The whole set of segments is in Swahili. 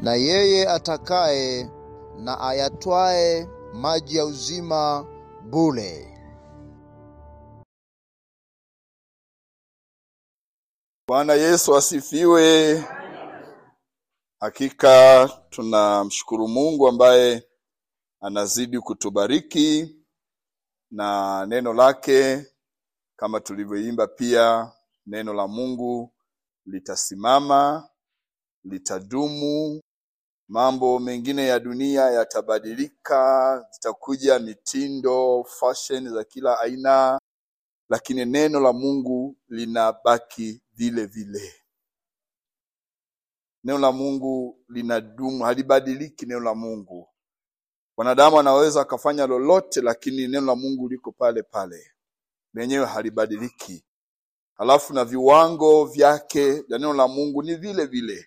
na yeye atakaye na ayatwae maji ya uzima bure. Bwana Yesu asifiwe. Hakika tunamshukuru Mungu ambaye anazidi kutubariki na neno lake, kama tulivyoimba pia, neno la Mungu litasimama, litadumu. Mambo mengine ya dunia yatabadilika, zitakuja mitindo, fashion za kila aina, lakini neno la Mungu linabaki vile vile. Neno la Mungu linadumu, halibadiliki. Neno la Mungu, wanadamu anaweza akafanya lolote, lakini neno la Mungu liko pale pale, lenyewe halibadiliki. Halafu na viwango vyake vya neno la Mungu ni vile vile.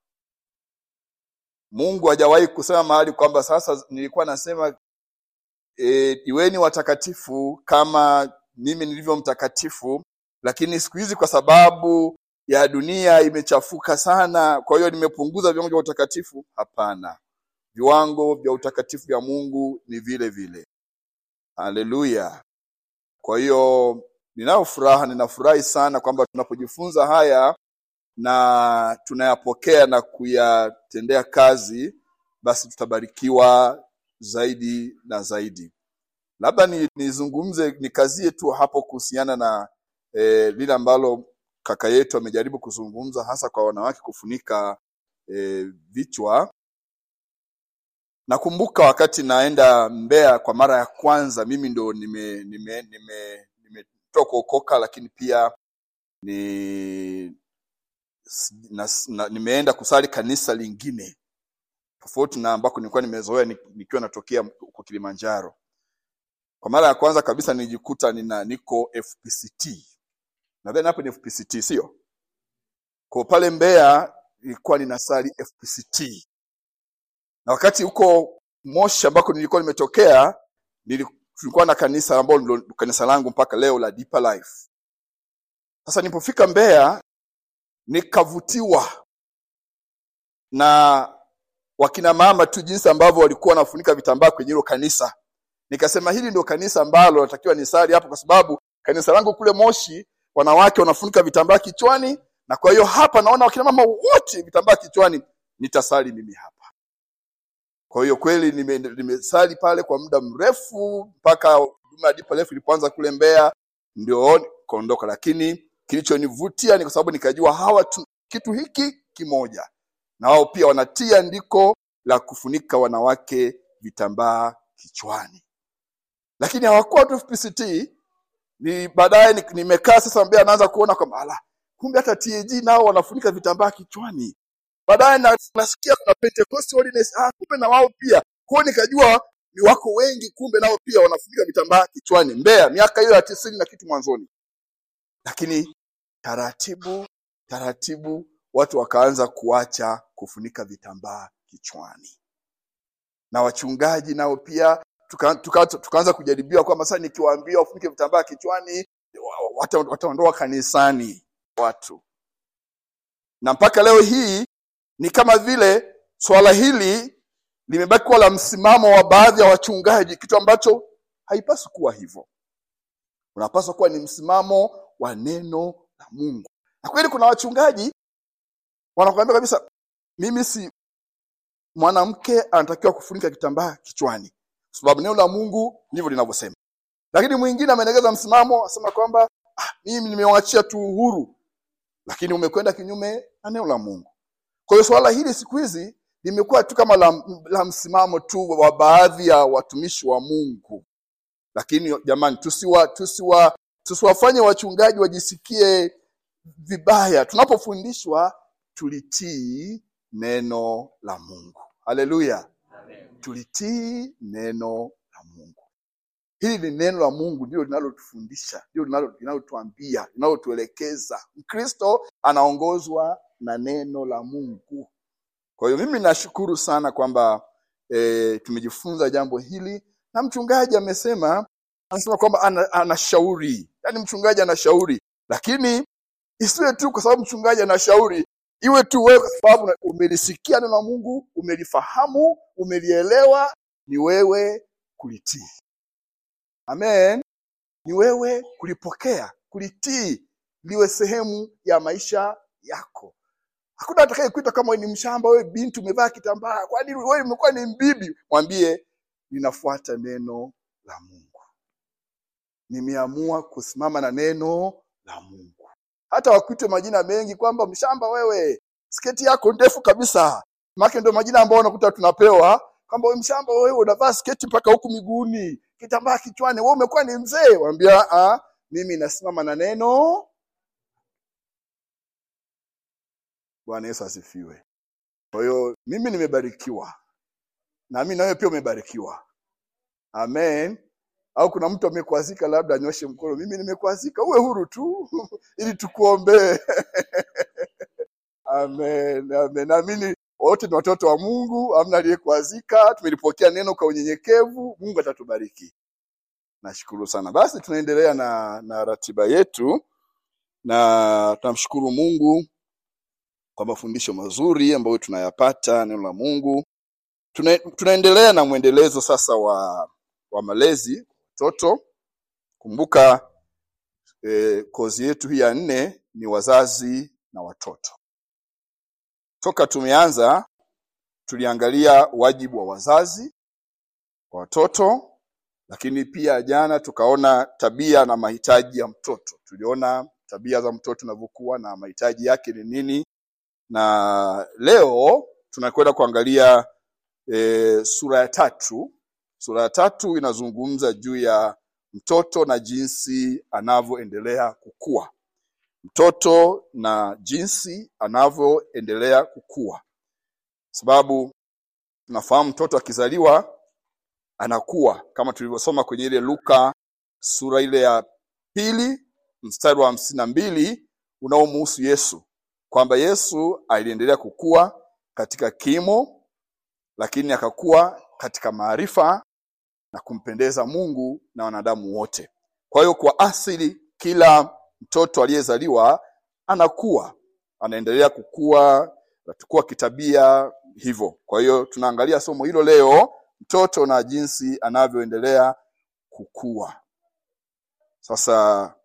Mungu hajawahi kusema mahali kwamba sasa nilikuwa nasema e, iweni watakatifu kama mimi nilivyo mtakatifu, lakini siku hizi kwa sababu ya dunia imechafuka sana, kwa hiyo nimepunguza viwango vya utakatifu. Hapana, viwango vya utakatifu vya Mungu ni vile vile. Haleluya! Kwa hiyo ninayo furaha, ninafurahi sana kwamba tunapojifunza haya na tunayapokea na kuyatendea kazi, basi tutabarikiwa zaidi na zaidi. Labda ni- nizungumze nikazie tu hapo kuhusiana na eh, lile ambalo kaka yetu amejaribu kuzungumza, hasa kwa wanawake kufunika eh, vichwa. Nakumbuka wakati naenda Mbeya kwa mara ya kwanza, mimi ndo nime nime nime nimetoka kuokoka, lakini pia ni s- na, na, nimeenda kusali kanisa lingine tofauti na ambako nilikuwa nimezoea ni- nikiwa natokea huko Kilimanjaro. Kwa mara ya kwanza kabisa nilijikuta nina niko FPCT. Nadhani hapo ni FPCT sio? Kwa pale Mbeya nilikuwa ninasali FPCT. Na wakati huko Moshi ambako nilikuwa nimetokea nili- tulikuwa na kanisa ambalo ndilo kanisa langu mpaka leo la Deeper Life. Sasa nilipofika Mbeya nikavutiwa na wakina mama tu jinsi ambavyo walikuwa wanafunika vitambaa kwenye hilo kanisa. Nikasema hili ndio kanisa ambalo natakiwa nisali hapo, kwa sababu kanisa langu kule Moshi wanawake wanafunika vitambaa kichwani, na kwa hiyo hapa naona wakina mama wote vitambaa kichwani, nitasali mimi hapa. Kwa hiyo kweli nime- nimesali pale kwa muda mrefu mpaka huduma ya Deeper Life ilipoanza kule Mbeya, ndio kaondoka. Lakini kilichonivutia ni kwa sababu nikajua hawa tu, kitu hiki kimoja, na wao pia wanatia andiko la kufunika wanawake vitambaa kichwani, lakini hawakuwa tu FPCT. Ni baadaye ni- nimekaa sasa Mbeya, naanza kuona kwamba ala, kumbe hata TAG nao wanafunika vitambaa kichwani baadaye na, nasikia kuna Pentecost Holiness, ah, kumbe na wao pia. Kwa hiyo nikajua ni wako wengi, kumbe nao pia wanafunika vitambaa kichwani Mbeya, miaka hiyo ya tisini na kitu mwanzoni. Lakini taratibu taratibu watu wakaanza kuacha kufunika vitambaa kichwani, na wachungaji nao pia tuka, tuka, tukaanza kujaribiwa kwamba sasa nikiwaambia wafunike vitambaa kichwani wa- wata- wataondoa kanisani watu, na mpaka leo hii ni kama vile swala hili limebaki kuwa la msimamo wa baadhi ya wachungaji, kitu ambacho haipaswi kuwa hivyo. Unapaswa kuwa ni msimamo wa neno la Mungu. Na kweli kuna wachungaji wanakuambia kabisa, mimi si mwanamke anatakiwa kufunika kitambaa kichwani, kwa sababu neno la Mungu ndivyo linavyosema. Lakini mwingine amenegeza msimamo, asema kwamba ah, mimi nimewachia tu uhuru, lakini umekwenda kinyume na neno la Mungu. Kwa hiyo swala hili siku hizi limekuwa tu kama la, la msimamo tu wa baadhi ya watumishi wa Mungu, lakini jamani, tusiwa tusiwa tusiwafanye wachungaji wajisikie vibaya. Tunapofundishwa tulitii neno la Mungu. Haleluya, tulitii neno la Mungu. Hili ni neno la Mungu, ndio linalotufundisha, ndio linalo- linalotuambia, linalotuelekeza. Mkristo anaongozwa na neno la Mungu. Kwa hiyo mimi nashukuru sana kwamba e, tumejifunza jambo hili, na mchungaji amesema, anasema kwamba ana- anashauri, yaani mchungaji anashauri, lakini isiwe tu kwa sababu mchungaji anashauri iwe tu wewe kwa sababu na- umelisikia neno la mungu umelifahamu umelielewa ni wewe kulitii amen ni wewe kulipokea kulitii liwe sehemu ya maisha yako hakuna atakaye kuita kama wewe ni mshamba wewe binti umevaa kitambaa kwani wewe umekuwa ni mbibi mwambie ninafuata neno la mungu nimeamua kusimama na neno la mungu hata wakuite majina mengi kwamba mshamba wewe sketi yako ndefu kabisa make ndio majina ambayo unakuta tunapewa kwamba wewe mshamba wewe unavaa sketi mpaka huku miguuni kitambaa kichwani wewe umekuwa ni mzee waambia ah mimi nasimama na neno bwana yesu asifiwe kwa hiyo mimi nimebarikiwa na mimi nawe pia umebarikiwa amen au kuna mtu amekwazika labda anyoshe mkono mimi nimekwazika uwe huru tu ili tukuombee amen amen naamini wote ni watoto wa mungu amna aliyekwazika tumelipokea neno kwa unyenyekevu mungu atatubariki nashukuru sana basi tunaendelea na na ratiba yetu na tunamshukuru mungu kwa mafundisho mazuri ambayo tunayapata neno la mungu Tuna, tunaendelea na mwendelezo sasa wa wa malezi watoto kumbuka eh, kozi yetu hii ya nne ni wazazi na watoto toka tumeanza tuliangalia wajibu wa wazazi kwa watoto lakini pia jana tukaona tabia na mahitaji ya mtoto tuliona tabia za mtoto zinavyokuwa na mahitaji yake ni nini na leo tunakwenda kuangalia e, sura ya tatu sura ya tatu inazungumza juu ya mtoto na jinsi anavyoendelea kukua mtoto na jinsi anavyoendelea kukua sababu tunafahamu mtoto akizaliwa anakuwa kama tulivyosoma kwenye ile luka sura ile ya pili mstari wa hamsini na mbili unaomuhusu yesu kwamba yesu aliendelea kukua katika kimo lakini akakuwa katika maarifa na kumpendeza mungu na wanadamu wote kwa hiyo kwa asili kila mtoto aliyezaliwa anakuwa anaendelea kukua natukua kitabia hivyo kwa hiyo tunaangalia somo hilo leo mtoto na jinsi anavyoendelea kukua sasa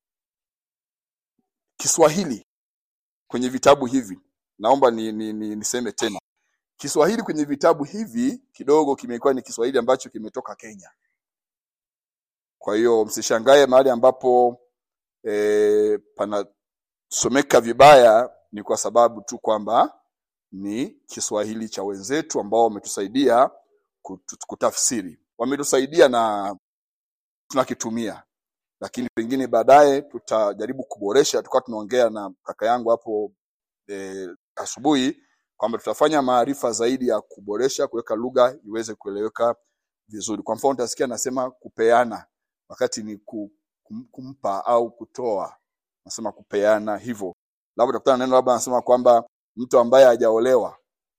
kiswahili kwenye vitabu hivi naomba ni, ni, ni, niseme tena kiswahili kwenye vitabu hivi kidogo kimekuwa ni kiswahili ambacho kimetoka kenya kwa hiyo msishangae mahali ambapo e, panasomeka vibaya ni kwa sababu tu kwamba ni kiswahili cha wenzetu ambao wametusaidia kutu- kutafsiri wametusaidia na tunakitumia lakini pengine baadaye tutajaribu kuboresha tukawa tunaongea na kaka yangu hapo e, asubuhi kwamba tutafanya maarifa zaidi ya kuboresha kuweka lugha iweze kueleweka vizuri kwa mfano utasikia nasema kupeana wakati ni ku, kum, kumpa au kutoa nasema kupeana hivyo labda utakutana na neno labda anasema kwamba mtu ambaye hajaolewa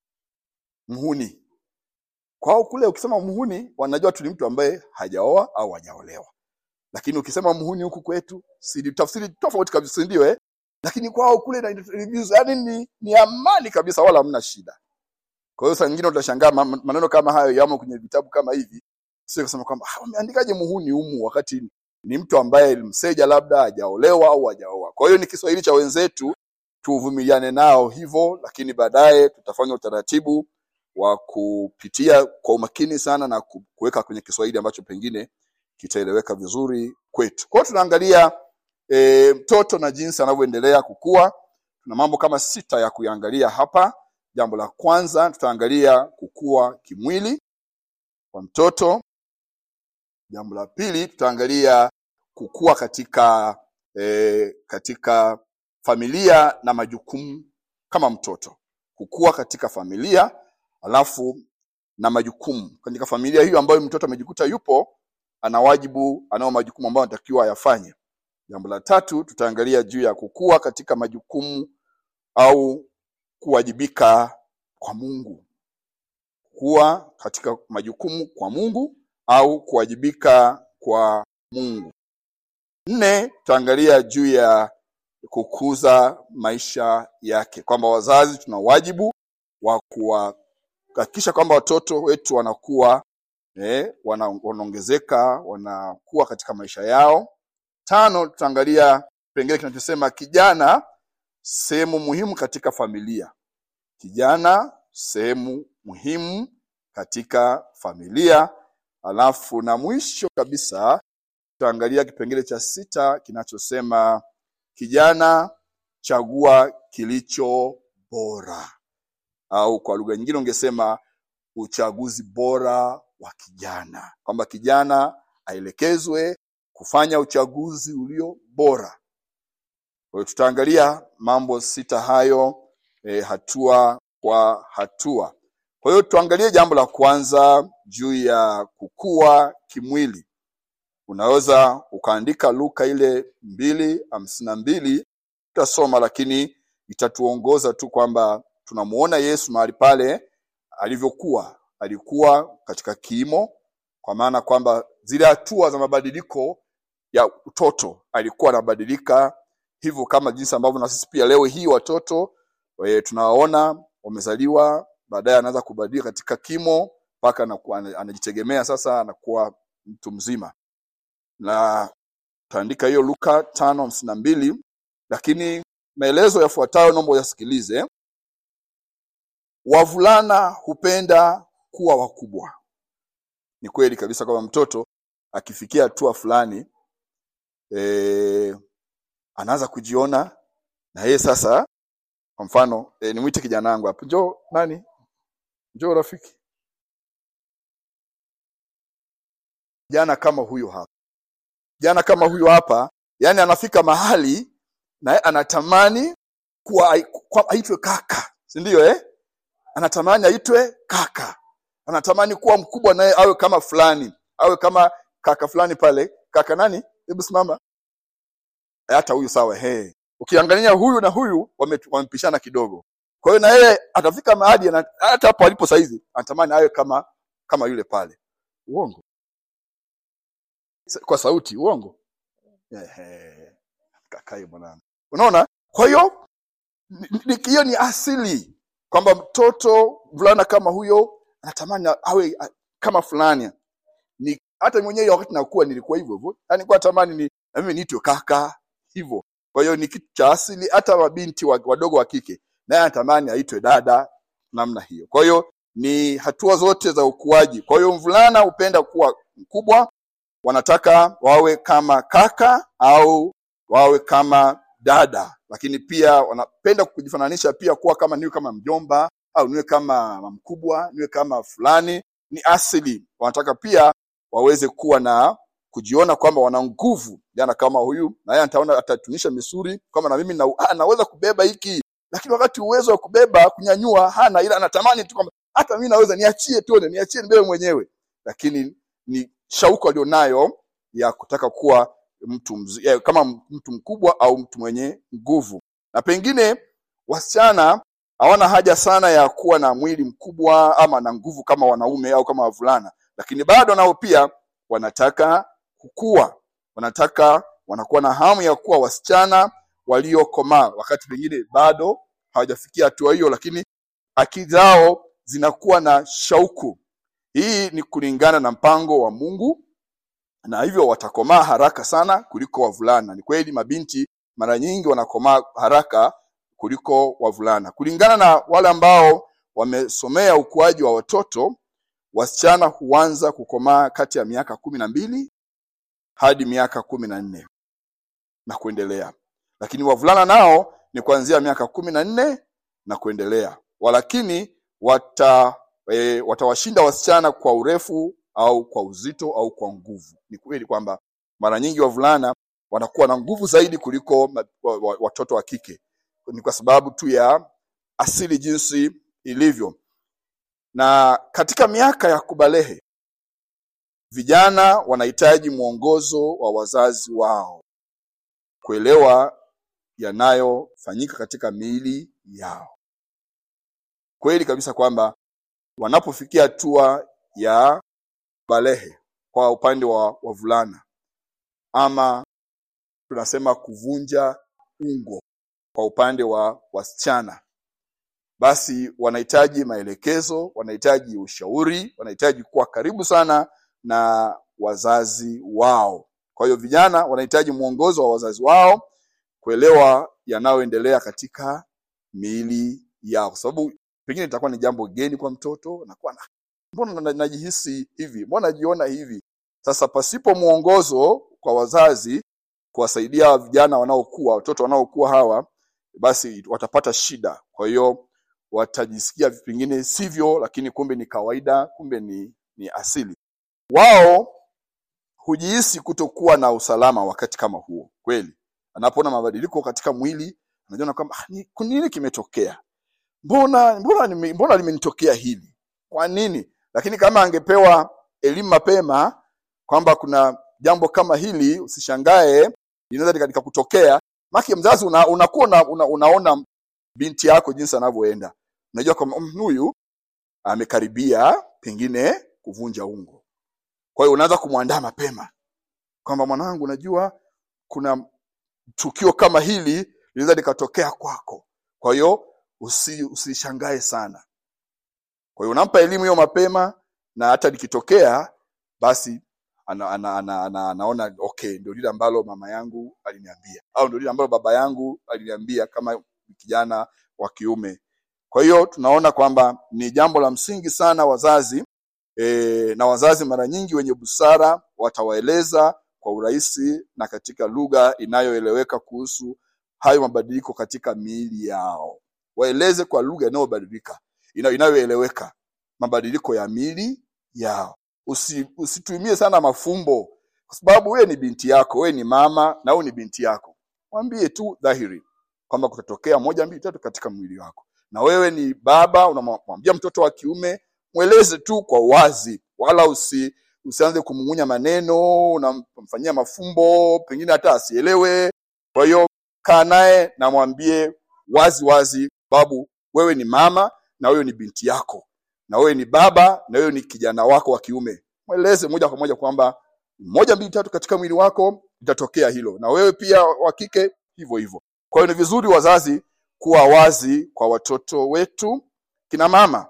mhuni kwao kule ukisema mhuni wanajua tu ni mtu ambaye hajaoa au hajaolewa lakini ukisema mhuni huku kwetu si tafsiri tofauti kabisa si ndio eh lakini kwao kule yani ni, ni amani kabisa wala hamna shida kwa hiyo saa nyingine utashangaa ma- maneno kama hayo yamo kwenye vitabu kama hivi sio kusema kwamba "Ah, wameandikaje muhuni humu wakati ni mtu ambaye mseja labda hajaolewa au hajaoa kwa hiyo ni kiswahili cha wenzetu tuvumiliane nao hivyo lakini baadaye tutafanya utaratibu wa kupitia kwa umakini sana na ku- kuweka kwenye kiswahili ambacho pengine kitaeleweka vizuri kwetu kwa hiyo tunaangalia e, mtoto na jinsi anavyoendelea kukua tuna mambo kama sita ya kuyaangalia hapa jambo la kwanza tutaangalia kukua kimwili kwa mtoto jambo la pili tutaangalia kukua katika e, katika familia na majukumu kama mtoto kukua katika familia alafu na majukumu katika familia hiyo ambayo mtoto amejikuta yupo ana wajibu anao majukumu ambayo anatakiwa ayafanye jambo la tatu tutaangalia juu ya kukua katika majukumu au kuwajibika kwa mungu kuwa katika majukumu kwa mungu au kuwajibika kwa mungu nne tutaangalia juu ya kukuza maisha yake, kwamba wazazi tuna wajibu wa kuhakikisha kwamba watoto wetu wanakuwa eh, wana- wanaongezeka wanakuwa katika maisha yao. Tano, tutaangalia kipengele kinachosema kijana sehemu muhimu katika familia. Kijana sehemu muhimu katika familia. Alafu na mwisho kabisa tutaangalia kipengele cha sita kinachosema kijana chagua kilicho bora, au kwa lugha nyingine ungesema uchaguzi bora wa kijana, kwamba kijana aelekezwe kufanya uchaguzi ulio bora. Kwa hiyo tutaangalia mambo sita hayo e, hatua kwa hatua. Kwa hiyo tuangalie jambo la kwanza juu ya kukua kimwili. Unaweza ukaandika Luka ile mbili hamsini na mbili tutasoma, lakini itatuongoza tu kwamba tunamuona Yesu mahali pale alivyokuwa. Alikuwa katika kimo, kwa maana kwamba zile hatua za mabadiliko ya utoto alikuwa anabadilika hivyo, kama jinsi ambavyo na sisi pia leo hii watoto e, tunawaona wamezaliwa, baadaye anaanza kubadilika katika kimo mpaka anakuwa- ana- anajitegemea sasa, anakuwa mtu mzima na taandika hiyo Luka tano hamsini na mbili, lakini maelezo yafuatayo naomba uyasikilize. Wavulana hupenda kuwa wakubwa. Ni kweli kabisa kwamba mtoto akifikia hatua fulani e, anaanza kujiona na yeye sasa. Kwa mfano e, nimwite kijana wangu hapo, njoo nani, njoo rafiki, jana kama huyo hapa jana kama huyo hapa, yani anafika mahali naye anatamani kuwa kwa- aitwe kaka, si ndio eh? Anatamani aitwe kaka, anatamani kuwa mkubwa naye awe kama fulani, awe kama kaka fulani pale. Kaka nani? Hebu simama. Eh, Hata huyu sawa, he. Ukiangalia huyu na huyu wame- wamepishana kidogo. Kwa hiyo na yeye atafika mahali ana- hata hapo alipo saizi anatamani awe kama kama yule pale. Uongo Sa- kwa sauti, uongo. Ehe, kakae mwanangu. Unaona? Kwa hiyo ni- ni- hiyo ni asili kwamba mtoto mvulana kama huyo anatamani awe a- kama fulani. Ni hata mwenyewe wakati nakuwa nilikuwa hivyo hivyo, yani nilikuwa natamani ni na mimi niitwe kaka hivyo. Kwa hiyo ni kitu cha asili, hata mabinti wa- wadogo wa kike naye anatamani aitwe dada namna hiyo. Kwa hiyo ni hatua zote za ukuaji. Kwa hiyo mvulana hupenda kuwa mkubwa, wanataka wawe kama kaka au wawe kama dada, lakini pia wanapenda kujifananisha pia kuwa kama niwe kama mjomba au niwe kama mama mkubwa, niwe kama fulani. Ni asili, wanataka pia waweze kuwa na kujiona kwamba wana nguvu, jana kama huyu na yeye ataona atatunisha misuri kama na mimi na, ah, naweza kubeba hiki, lakini wakati uwezo wa kubeba kunyanyua hana, ila anatamani tu kwamba hata mimi naweza, niachie tuone, niachie nibebe mwenyewe, lakini ni shauku alionayo ya kutaka kuwa mtu mzi, ya, kama mtu mkubwa au mtu mwenye nguvu. Na pengine wasichana hawana haja sana ya kuwa na mwili mkubwa ama na nguvu kama wanaume au kama wavulana, lakini bado nao pia wanataka kukua, wanataka wanakuwa na hamu ya kuwa wasichana waliokomaa, wakati pengine bado hawajafikia hatua hiyo, lakini akili zao zinakuwa na shauku. Hii ni kulingana na mpango wa Mungu na hivyo watakomaa haraka sana kuliko wavulana. Ni kweli mabinti mara nyingi wanakomaa haraka kuliko wavulana. Kulingana na wale ambao wamesomea ukuaji wa watoto, wasichana huanza kukomaa kati ya miaka kumi na mbili hadi miaka kumi na nne na kuendelea, lakini wavulana nao ni kuanzia miaka kumi na nne na kuendelea, walakini wata e, watawashinda wasichana kwa urefu au kwa uzito au kwa nguvu. Ni kweli kwamba mara nyingi wavulana wanakuwa na nguvu zaidi kuliko ma- wa- wa- watoto wa kike, ni kwa sababu tu ya asili jinsi ilivyo. Na katika miaka ya kubalehe, vijana wanahitaji mwongozo wa wazazi wao kuelewa yanayofanyika katika miili yao. Kweli kabisa kwamba wanapofikia hatua ya balehe kwa upande wa wavulana ama tunasema kuvunja ungo kwa upande wa wasichana basi wanahitaji maelekezo wanahitaji ushauri wanahitaji kuwa karibu sana na wazazi wao kwa hiyo vijana wanahitaji mwongozo wa wazazi wao kuelewa yanayoendelea katika miili yao kwa sababu pengine itakuwa ni jambo geni kwa mtoto nakuwa na mbona na- najihisi hivi mbona najiona hivi sasa pasipo mwongozo kwa wazazi kuwasaidia vijana wanaokuwa watoto wanaokuwa hawa basi watapata shida kwa hiyo watajisikia pengine sivyo lakini kumbe ni kawaida kumbe ni, ni asili wao hujihisi kutokuwa na usalama wakati kama huo kweli anapoona mabadiliko katika mwili anajiona kwamba "Ah, ni- nini kimetokea mbona mbona nime- mbona limenitokea hili kwa nini lakini kama angepewa elimu mapema kwamba kuna jambo kama hili usishangae linaweza lika- likakutokea maki mzazi una, unakuwa una, una, unaona binti yako jinsi anavyoenda unajua kwamba "Mm, huyu amekaribia pengine kuvunja ungo kwa hiyo unaanza kumwandaa mapema kwamba mwanangu unajua kuna tukio kama hili linaweza likatokea kwako kwa hiyo usi, usishangae sana kwa hiyo unampa elimu hiyo mapema na hata likitokea basi ana, ana, ana, ana, anaona okay ndio lile ambalo mama yangu aliniambia au ndio lile ambalo baba yangu aliniambia kama kijana wa kiume kwa hiyo tunaona kwamba ni jambo la msingi sana wazazi e, na wazazi mara nyingi wenye busara watawaeleza kwa urahisi na katika lugha inayoeleweka kuhusu hayo mabadiliko katika miili yao waeleze kwa lugha inayobadilika ina- inayoeleweka mabadiliko ya miili yao Usi, usitumie sana mafumbo kwa sababu wewe ni binti yako wewe ni mama na wewe ni binti yako mwambie tu dhahiri kwamba kutatokea moja mbili tatu katika mwili wako na wewe ni baba unamwambia mtoto wa kiume mweleze tu kwa uwazi wala usi usianze kumung'unya maneno unamfanyia mafumbo pengine hata asielewe kwa hiyo kaa naye na mwambie wazi wazi babu wewe ni mama na wewe ni binti yako na wewe ni baba na wewe ni kijana wako wa kiume mweleze moja kwa moja kwamba moja mbili tatu katika mwili wako itatokea hilo na wewe pia wa kike hivyo hivyo kwa hiyo ni vizuri wazazi kuwa wazi kwa watoto wetu kina mama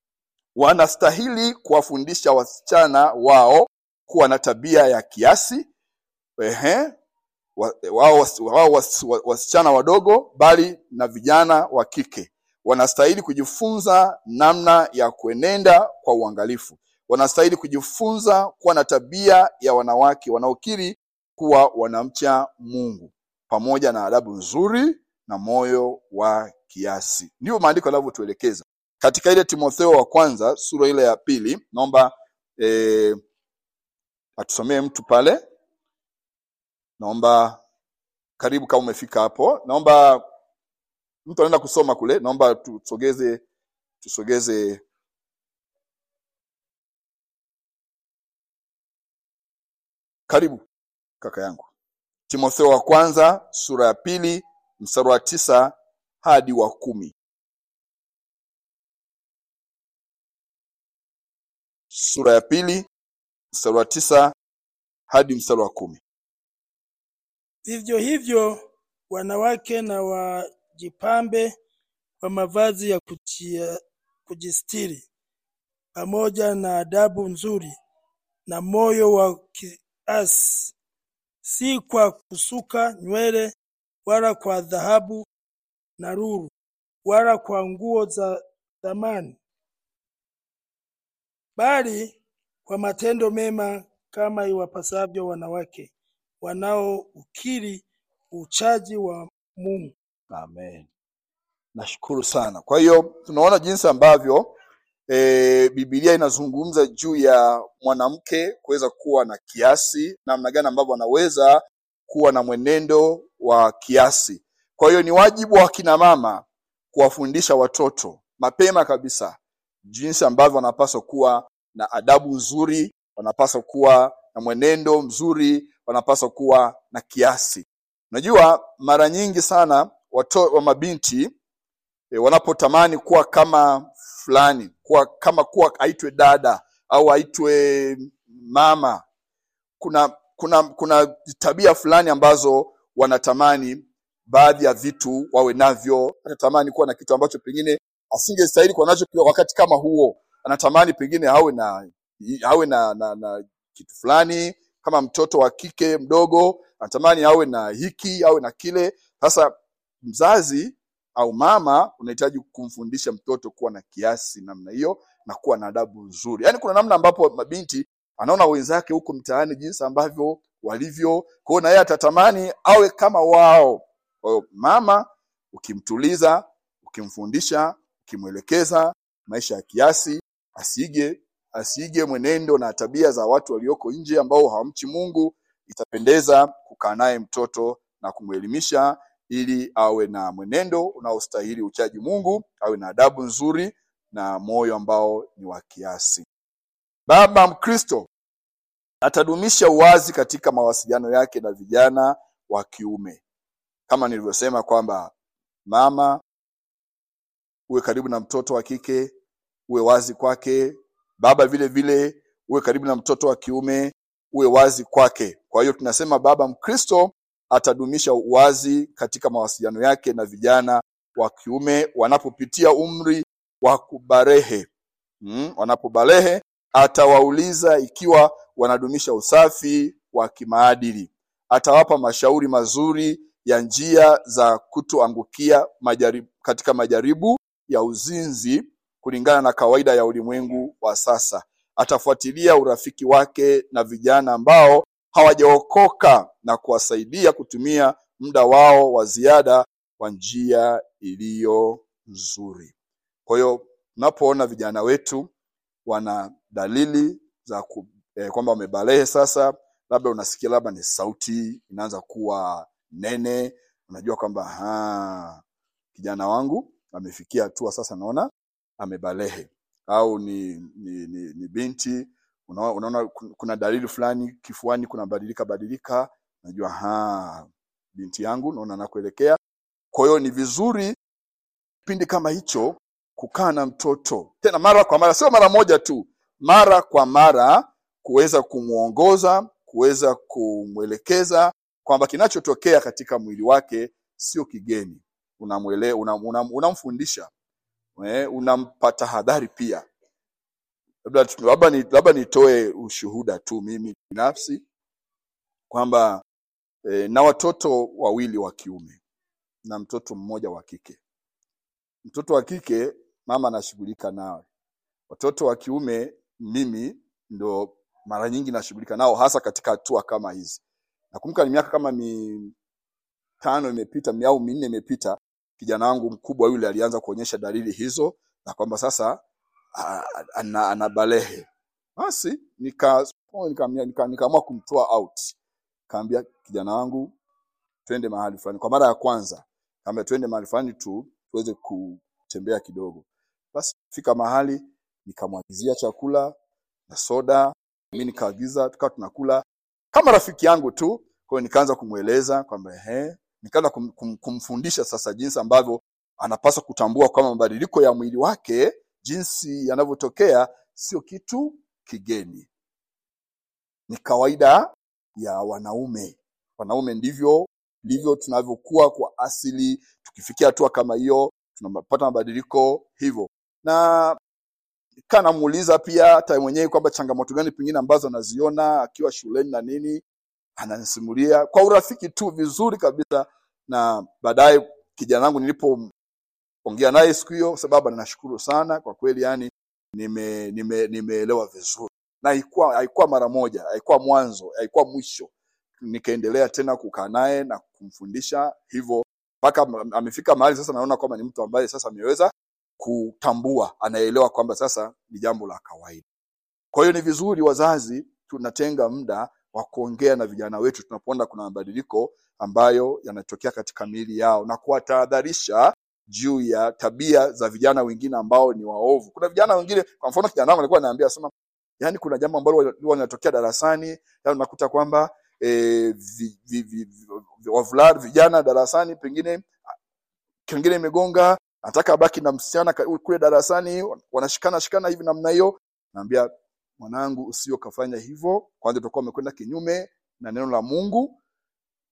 wanastahili kuwafundisha wasichana wao kuwa na tabia ya kiasi ehe wa- wao wasi- wao wasi- wa- wasichana wadogo bali na vijana wa kike wanastahili kujifunza namna ya kuenenda kwa uangalifu wanastahili kujifunza kuwa na tabia ya wanawake wanaokiri kuwa wanamcha mungu pamoja na adabu nzuri na moyo wa kiasi ndivyo maandiko yanavyotuelekeza katika ile timotheo wa kwanza sura ile ya pili naomba eh, atusomee mtu pale naomba karibu kama umefika hapo naomba mtu anaenda kusoma kule naomba tusogeze tusogeze karibu kaka yangu timotheo wa kwanza sura ya pili mstari wa tisa hadi wa kumi sura ya pili mstari wa tisa hadi mstari wa kumi Vivyo hivyo wanawake na wajipambe kwa mavazi ya kujia, kujistiri pamoja na adabu nzuri na moyo wa kiasi, si kwa kusuka nywele wala kwa dhahabu na lulu wala kwa nguo za thamani, bali kwa matendo mema kama iwapasavyo wanawake wanaoukiri uchaji wa Mungu. amen nashukuru sana kwa hiyo tunaona jinsi ambavyo e, bibilia inazungumza juu ya mwanamke kuweza kuwa na kiasi namna gani ambavyo anaweza kuwa na mwenendo wa kiasi kwa hiyo ni wajibu wa kina mama kuwafundisha watoto mapema kabisa jinsi ambavyo wanapaswa kuwa na adabu nzuri wanapaswa kuwa na mwenendo mzuri wanapaswa kuwa na kiasi unajua mara nyingi sana wato, wa mabinti e, wanapotamani kuwa kama fulani kuwa kama kuwa aitwe dada au aitwe mama kuna kuna kuna tabia fulani ambazo wanatamani baadhi ya vitu wawe navyo anatamani kuwa na kitu ambacho pengine asingestahili kuwa nacho kwa wakati kama huo anatamani pengine awe na awe na, na, na kitu fulani kama mtoto wa kike mdogo anatamani awe na hiki awe na kile sasa mzazi au mama unahitaji kumfundisha mtoto kuwa na kiasi namna hiyo na kuwa na adabu nzuri yaani kuna namna ambapo mabinti anaona wenzake huko mtaani jinsi ambavyo walivyo kwa hiyo na yeye atatamani awe kama wao kwa hiyo mama ukimtuliza ukimfundisha ukimwelekeza maisha ya kiasi asige asiige mwenendo na tabia za watu walioko nje ambao hawamchi mungu itapendeza kukaa naye mtoto na kumwelimisha ili awe na mwenendo unaostahili uchaji mungu awe na adabu nzuri na moyo ambao ni wa kiasi baba mkristo atadumisha uwazi katika mawasiliano yake na vijana wa kiume kama nilivyosema kwamba mama uwe karibu na mtoto wa kike uwe wazi kwake baba vile vile uwe karibu na mtoto wa kiume uwe wazi kwake kwa hiyo tunasema baba mkristo atadumisha uwazi katika mawasiliano yake na vijana wa kiume wanapopitia umri wa kubarehe mm, wanapobalehe atawauliza ikiwa wanadumisha usafi wa kimaadili atawapa mashauri mazuri ya njia za kutoangukia majaribu, katika majaribu ya uzinzi kulingana na kawaida ya ulimwengu wa sasa atafuatilia urafiki wake na vijana ambao hawajaokoka na kuwasaidia kutumia muda wao wa ziada kwa njia iliyo nzuri kwa hiyo unapoona vijana wetu wana dalili za ku, eh, kwamba wamebalehe sasa labda unasikia labda ni sauti inaanza kuwa nene unajua kwamba "Ha, kijana wangu amefikia hatua sasa naona amebalehe au ni, ni, ni, ni binti unaona, unaona kuna dalili fulani kifuani kunabadilika badilika najua ha binti yangu naona nakuelekea kwa hiyo ni vizuri kipindi kama hicho kukaa na mtoto tena mara kwa mara sio mara moja tu mara kwa mara kuweza kumwongoza kuweza kumwelekeza kwamba kinachotokea katika mwili wake sio kigeni unamwele unam, unam, unamfundisha eh, unampa tahadhari pia labda tu- labda ni, labda nitoe ushuhuda tu mimi binafsi kwamba eh, na watoto wawili wa kiume na mtoto mmoja wa kike mtoto wa kike mama anashughulika nawe watoto wa kiume mimi ndo mara nyingi nashughulika nao hasa katika hatua kama hizi nakumbuka ni miaka kama mitano imepita mi- au minne imepita kijana wangu mkubwa yule alianza kuonyesha dalili hizo na kwamba sasa a- a- ana, ana balehe basi nika nikaamua nika, nika kumtoa out kaambia kijana wangu twende mahali fulani kwa mara ya kwanza kaambia twende mahali fulani tu tuweze kutembea kidogo basi fika mahali nikamwagizia chakula na soda mi nikaagiza tukawa tunakula kama rafiki yangu tu kwa hiyo nikaanza kumweleza kwamba ehe nikaanza kum, kum, kumfundisha sasa jinsi ambavyo anapaswa kutambua kwamba mabadiliko ya mwili wake jinsi yanavyotokea sio kitu kigeni ni kawaida ya wanaume wanaume ndivyo ndivyo tunavyokuwa kwa asili tukifikia hatua kama hiyo tunapata mabadiliko hivyo na kaa namuuliza pia hata mwenyewe kwamba changamoto gani pengine ambazo anaziona akiwa shuleni na nini ananisimulia kwa urafiki tu vizuri kabisa na baadaye kijana wangu nilipoongea naye siku hiyo kwa sababu ninashukuru sana kwa kweli yani nime nime nimeelewa vizuri na haikuwa haikuwa mara moja haikuwa mwanzo haikuwa mwisho nikaendelea tena kukaa naye na kumfundisha hivyo mpaka am- amefika mahali sasa naona kwamba ni mtu ambaye sasa ameweza kutambua anaelewa kwamba sasa ni jambo la kawaida kwa hiyo ni vizuri wazazi tunatenga muda wa kuongea na vijana wetu tunapoona kuna mabadiliko ambayo yanatokea katika miili yao na kuwatahadharisha juu ya tabia za vijana wengine ambao ni waovu kuna vijana wengine kwa mfano kijana wangu alikuwa anaambia sema yani kuna jambo ambalo huwa linatokea darasani yani unakuta kwamba e, vi, vi, vi, vi, wavulana vijana darasani pengine kengine imegonga anataka abaki na msichana ka- kule darasani wanashikana shikana hivi namna hiyo naambia mwanangu usio kafanya hivyo kwanza utakuwa umekwenda kinyume na neno la mungu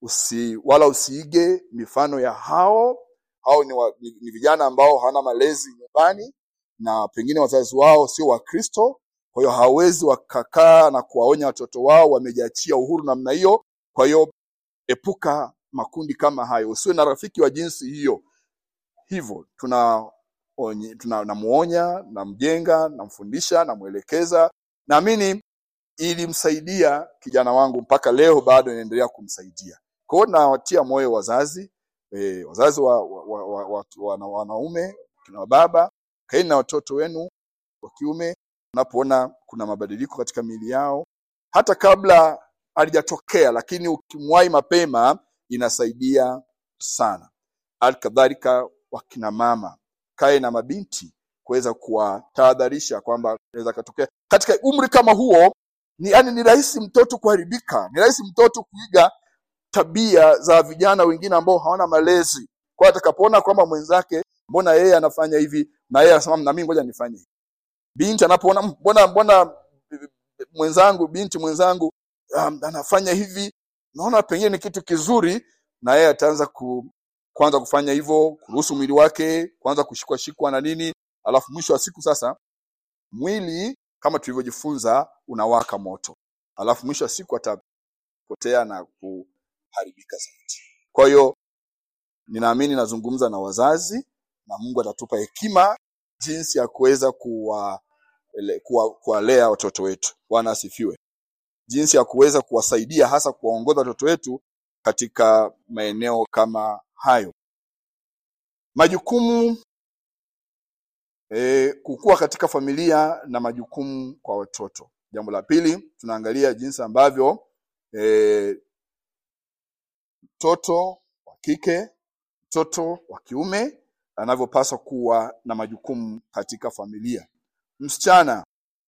usi, wala usiige mifano ya hao hao ni, wa, ni, ni vijana ambao hawana malezi nyumbani na pengine wazazi wao sio wakristo kwa hiyo hawawezi wakakaa na kuwaonya watoto wao wamejiachia uhuru namna hiyo kwa hiyo epuka makundi kama hayo usiwe na rafiki wa jinsi hiyo hivyo tuna onye- tuna namuonya namjenga namfundisha namwelekeza naamini ilimsaidia kijana wangu mpaka leo bado inaendelea kumsaidia kwa hiyo nawatia moyo wazazi e, wazazi wa, wa, wa, wa, wa, wana, wanaume kina baba kaeni na watoto wenu wa kiume unapoona kuna mabadiliko katika miili yao hata kabla halijatokea lakini ukimwahi mapema inasaidia sana hali kadhalika wakina mama kae na mabinti kuweza kuwatahadharisha kwamba inaweza katokea katika umri kama huo ni yani ni rahisi mtoto kuharibika ni rahisi mtoto kuiga tabia za vijana wengine ambao hawana malezi kwa atakapoona kwamba mwenzake mbona yeye anafanya hivi na yeye anasema na mimi ngoja nifanye hivi binti anapoona "Mm, mbona mbona eh, mwenzangu binti mwenzangu um, anafanya hivi naona pengine ni kitu kizuri na yeye ataanza ku, kuanza kufanya hivyo kuruhusu mwili wake kuanza kushikwa shikwa na nini alafu mwisho wa siku sasa mwili kama tulivyojifunza unawaka moto alafu mwisho wa siku atapotea na kuharibika zaidi kwa hiyo ninaamini nazungumza na wazazi na mungu atatupa hekima jinsi ya kuweza kuwa ele- kuwa- kuwalea watoto wetu bwana asifiwe jinsi ya kuweza kuwasaidia hasa kuwaongoza watoto wetu katika maeneo kama hayo majukumu e, kukua katika familia na majukumu kwa watoto jambo la pili tunaangalia jinsi ambavyo e, mtoto wa kike mtoto wa kiume anavyopaswa kuwa na majukumu katika familia msichana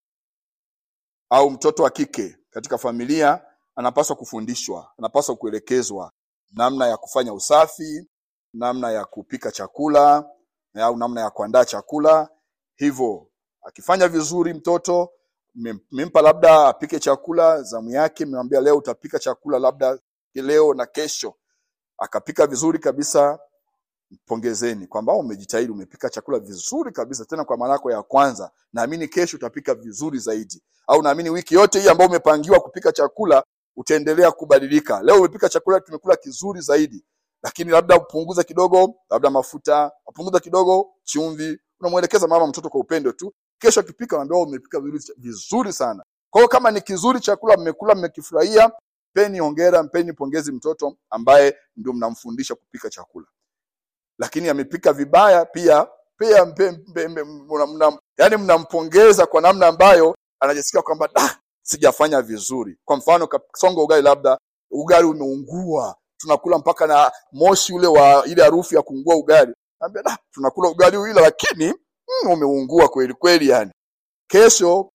au mtoto wa kike katika familia anapaswa kufundishwa anapaswa kuelekezwa namna ya kufanya usafi namna ya kupika chakula au namna ya kuandaa chakula hivyo akifanya vizuri mtoto mmem- mmempa labda apike chakula zamu yake mmemwambia leo utapika chakula labda leo na kesho akapika vizuri kabisa pongezeni kwamba umejitahidi umepika chakula vizuri kabisa tena kwa mara yako ya kwanza naamini kesho utapika vizuri zaidi au naamini wiki yote hii ambayo umepangiwa kupika chakula utaendelea kubadilika leo umepika chakula tumekula kizuri zaidi lakini labda upunguza kidogo labda mafuta upunguza kidogo chumvi unamwelekeza mama mtoto kwa upendo tu kesho akipika unaambia "Oh, umepika vizuri- vizuri sana kwa hiyo kama ni kizuri chakula mmekula mmekifurahia mpeni hongera mpeni pongezi mtoto ambaye ndio mnamfundisha kupika chakula lakini amepika vibaya pia pia mpe, mpe, mpe, mna, mna, yani mnampongeza kwa namna ambayo anajisikia kwamba ah, sijafanya vizuri kwa mfano kasonga ugali labda ugali umeungua tunakula mpaka na moshi ule wa ile harufu ya kuungua ugali Naambia, ah, tunakula ugali ule lakini mm, umeungua kweli kweli yani kesho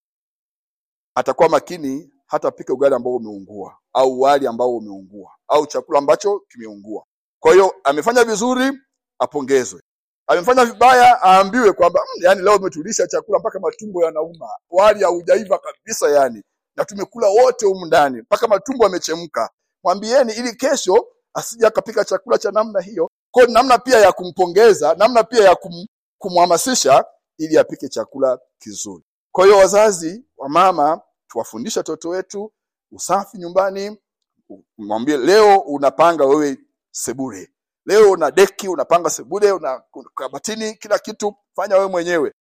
atakuwa makini hatapika ugali ambao umeungua au wali ambao umeungua au chakula ambacho kimeungua kwa hiyo amefanya vizuri apongezwe amefanya vibaya aambiwe kwamba mm, yani leo umetulisha chakula mpaka matumbo yanauma wali haujaiva kabisa yani na tumekula wote humu ndani mpaka matumbo yamechemka mwambieni ili kesho asije akapika chakula cha namna hiyo kwa hiyo namna pia ya kumpongeza namna pia ya kum, kumhamasisha ili apike chakula kizuri kwa hiyo wazazi wa mama tuwafundishe watoto wetu usafi nyumbani mwambie leo unapanga wewe sebure leo una deki unapanga sebure una kabatini kila kitu fanya wewe mwenyewe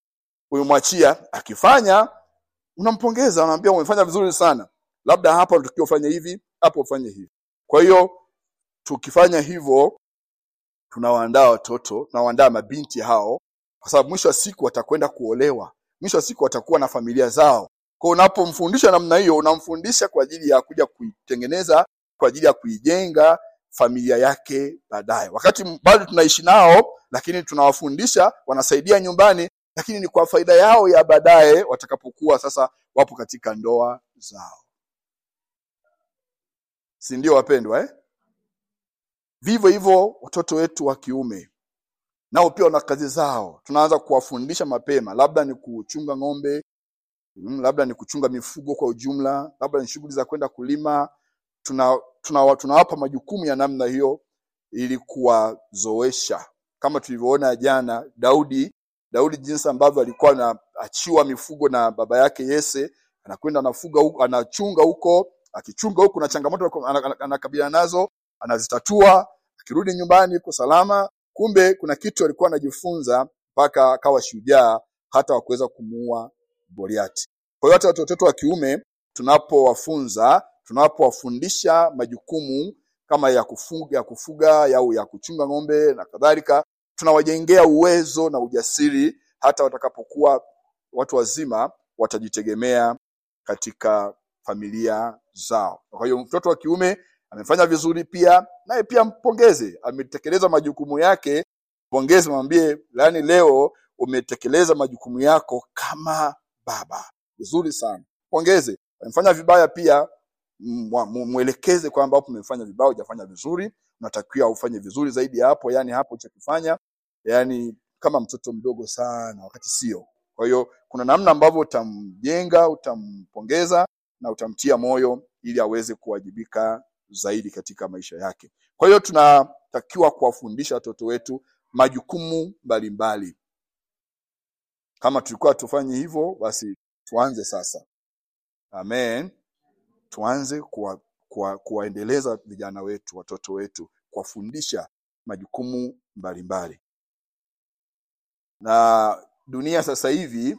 umemwachia akifanya unampongeza unamwambia umefanya vizuri sana labda hapa unatakiwa ufanye hivi hapo ufanye hivi kwa hiyo tukifanya hivyo tunawaandaa watoto tunawaandaa mabinti hao kwa sababu mwisho wa siku watakwenda kuolewa mwisho wa siku watakuwa na familia zao kwa unapomfundisha namna hiyo unamfundisha kwa ajili ya kuja kuitengeneza kwa ajili ya kuijenga familia yake baadaye wakati m- bado tunaishi nao lakini tunawafundisha wanasaidia nyumbani lakini ni kwa faida yao ya baadaye watakapokuwa sasa wapo katika ndoa zao si ndio wapendwa eh? vivyo hivyo watoto wetu wa kiume nao pia wana kazi zao tunaanza kuwafundisha mapema labda ni kuchunga ng'ombe mm, labda ni kuchunga mifugo kwa ujumla labda ni shughuli za kwenda kulima tuna tunawapa tuna majukumu ya namna hiyo ili kuwazoesha kama tulivyoona jana Daudi Daudi jinsi ambavyo alikuwa anaachiwa mifugo na baba yake Yese anakwenda anafuga huko anachunga huko akichunga huko na changamoto anakabiliana nazo anazitatua akirudi nyumbani yuko salama kumbe kuna kitu alikuwa anajifunza mpaka akawa shujaa hata wakuweza kumuua Goliati kwa hiyo hata watoto wetu wa kiume tunapowafunza tunapowafundisha majukumu kama ya kufuga ya kufuga au ya kuchunga ng'ombe na kadhalika tunawajengea uwezo na ujasiri hata watakapokuwa watu wazima watajitegemea katika familia zao kwa hiyo mtoto wa kiume amefanya vizuri pia naye pia mpongeze ametekeleza majukumu yake pongeze mwambie yani leo umetekeleza majukumu yako kama baba vizuri sana pongeze amefanya vibaya pia mwelekeze kwamba hapo umefanya vibaya hujafanya vizuri unatakiwa ufanye vizuri zaidi ya hapo yani hapo chakifanya yani kama mtoto mdogo sana wakati sio kwa hiyo kuna namna ambavyo utamjenga utampongeza na utamtia moyo ili aweze kuwajibika zaidi katika maisha yake kwa hiyo tunatakiwa kuwafundisha watoto wetu majukumu mbalimbali kama tulikuwa tufanye hivyo basi tuanze sasa amen tuanze kuwa, kuwa, kuwaendeleza vijana wetu watoto wetu kuwafundisha majukumu mbalimbali na dunia sasa hivi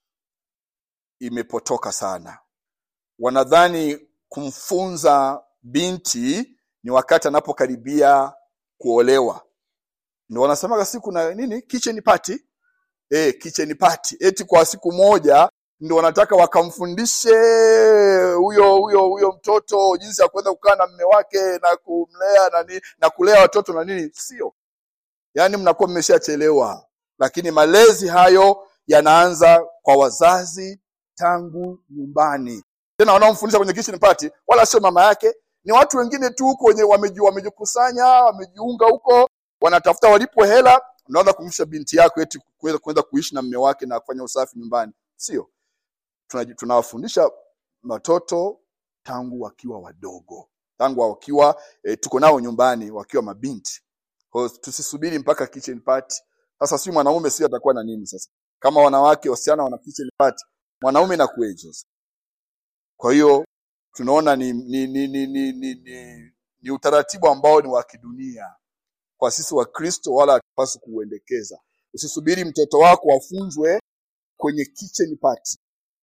imepotoka sana wanadhani kumfunza binti ni wakati anapokaribia kuolewa ndio wanasemaga siku na nini kitchen party eh kitchen party eti kwa siku moja ndio wanataka wakamfundishe huyo huyo huyo mtoto jinsi ya kuweza kukaa na mme wake na kumlea na nini na kulea watoto na nini sio yaani mnakuwa mmeshachelewa lakini malezi hayo yanaanza kwa wazazi tangu nyumbani tena wanaomfundisha kwenye kitchen party wala sio mama yake ni watu wengine tu huko wenye wamejikusanya wamejiunga huko wanatafuta walipo hela unaanza kumfundisha binti yako eti kuweza kuweza kuishi na mme wake na kufanya usafi nyumbani sio tunawafundisha watoto tangu wakiwa wadogo tangu wakiwa e, tuko nao nyumbani wakiwa mabinti kwa tusisubiri mpaka kitchen party sasa si mwanaume si atakuwa na nini sasa kama wanawake wasichana wana kitchen party mwanaume na kueje kwa hiyo tunaona ni ni, ni, ni, ni, ni, ni ni utaratibu ambao ni wa kidunia kwa sisi wa Kristo wala hatupaswi kuuendekeza usisubiri mtoto wako afunzwe kwenye kitchen party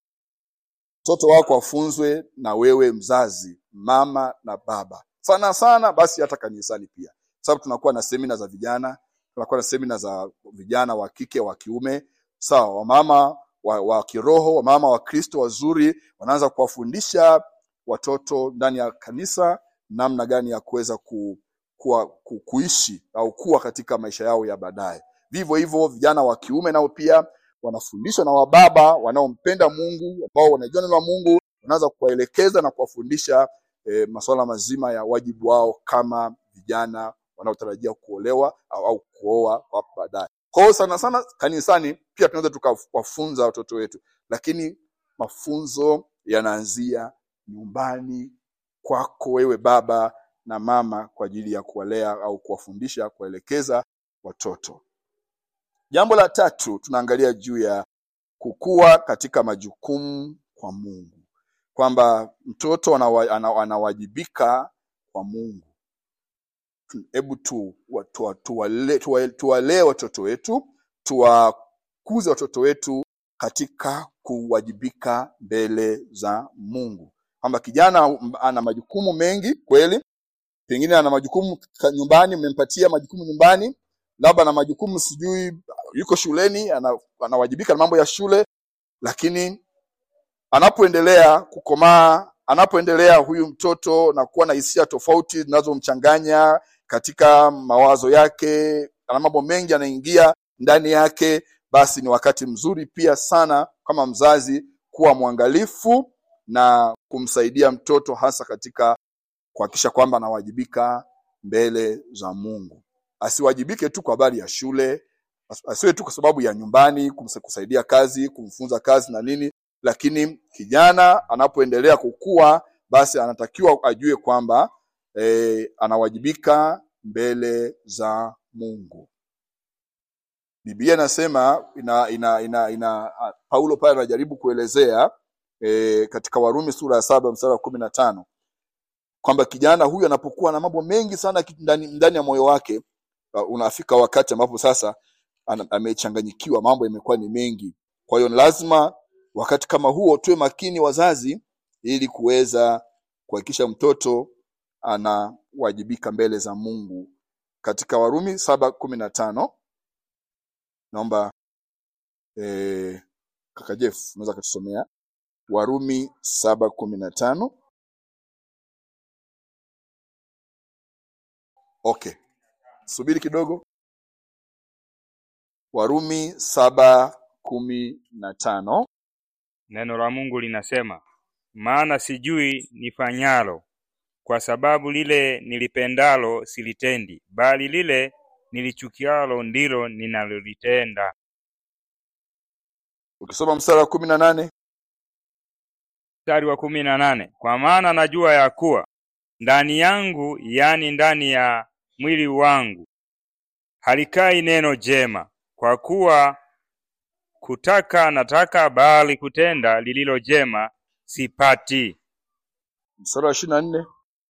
mtoto wako afunzwe na wewe mzazi mama na baba sana sana basi hata kanisani pia sababu tunakuwa na semina za vijana tunakuwa na semina za vijana wa kike wa kiume sawa wamama wa, wa kiroho wamama wa Kristo wazuri wanaanza kuwafundisha watoto ndani ya kanisa namna gani ya kuweza ku, kuwa, ku, kuishi au kuwa katika maisha yao ya baadaye vivyo hivyo vijana wa kiume nao pia wanafundishwa na wababa wanaompenda Mungu ambao wanajua neno la Mungu wanaanza kuwaelekeza na kuwafundisha e, masuala mazima ya wajibu wao kama vijana wanaotarajia kuolewa au, au kuoa hapo baadaye. Kwa hiyo sana sana kanisani pia tunaweza tukawafunza watoto wetu, lakini mafunzo yanaanzia nyumbani kwako wewe baba na mama kwa ajili ya kuwalea au kuwafundisha, kuwaelekeza watoto. Jambo la tatu tunaangalia juu ya kukua katika majukumu kwa Mungu, kwamba mtoto anawa, anawajibika kwa Mungu. Hebu tu tuwalee tuwa, tuwa watoto wetu, tuwakuze watoto wetu katika kuwajibika mbele za Mungu, kwamba kijana ana majukumu mengi kweli, pengine ana majukumu nyumbani, mmempatia majukumu nyumbani labda ana majukumu sijui yuko shuleni ana, anawajibika na mambo ya shule lakini anapoendelea kukomaa anapoendelea huyu mtoto na kuwa na hisia tofauti zinazomchanganya katika mawazo yake ana mambo mengi anaingia ndani yake basi ni wakati mzuri pia sana kama mzazi kuwa mwangalifu na kumsaidia mtoto hasa katika kuhakikisha kwamba anawajibika mbele za Mungu asiwajibike tu kwa habari ya shule, asiwe tu kwa sababu ya nyumbani, kusaidia kazi, kumfunza kazi na nini, lakini kijana anapoendelea kukua, basi anatakiwa ajue kwamba eh, anawajibika mbele za Mungu. Biblia inasema ina, ina, ina, ina Paulo pale anajaribu kuelezea e, katika Warumi sura ya saba mstari wa kumi na tano kwamba kijana huyu anapokuwa na mambo mengi sana ki- ndani, ndani ya moyo wake uh, unafika wakati ambapo sasa ana- amechanganyikiwa, mambo yamekuwa ni mengi. Kwa hiyo ni lazima wakati kama huo tuwe makini wazazi, ili kuweza kuhakikisha mtoto anawajibika mbele za Mungu. Katika Warumi saba kumi na tano naomba eh, kaka Jeff unaweza kutusomea Warumi saba kumi na tano. Okay, subiri kidogo. Warumi saba kumi na tano. Neno la Mungu linasema, maana sijui nifanyalo, kwa sababu lile nilipendalo silitendi, bali lile nilichukialo ndilo ninalolitenda. Ukisoma mstari wa kumi na nane Mstari wa kumi na nane kwa maana najua ya kuwa ndani yangu, yani ndani ya mwili wangu, halikai neno jema, kwa kuwa kutaka nataka, bali kutenda lililo jema sipati. mstari wa ishirini na nne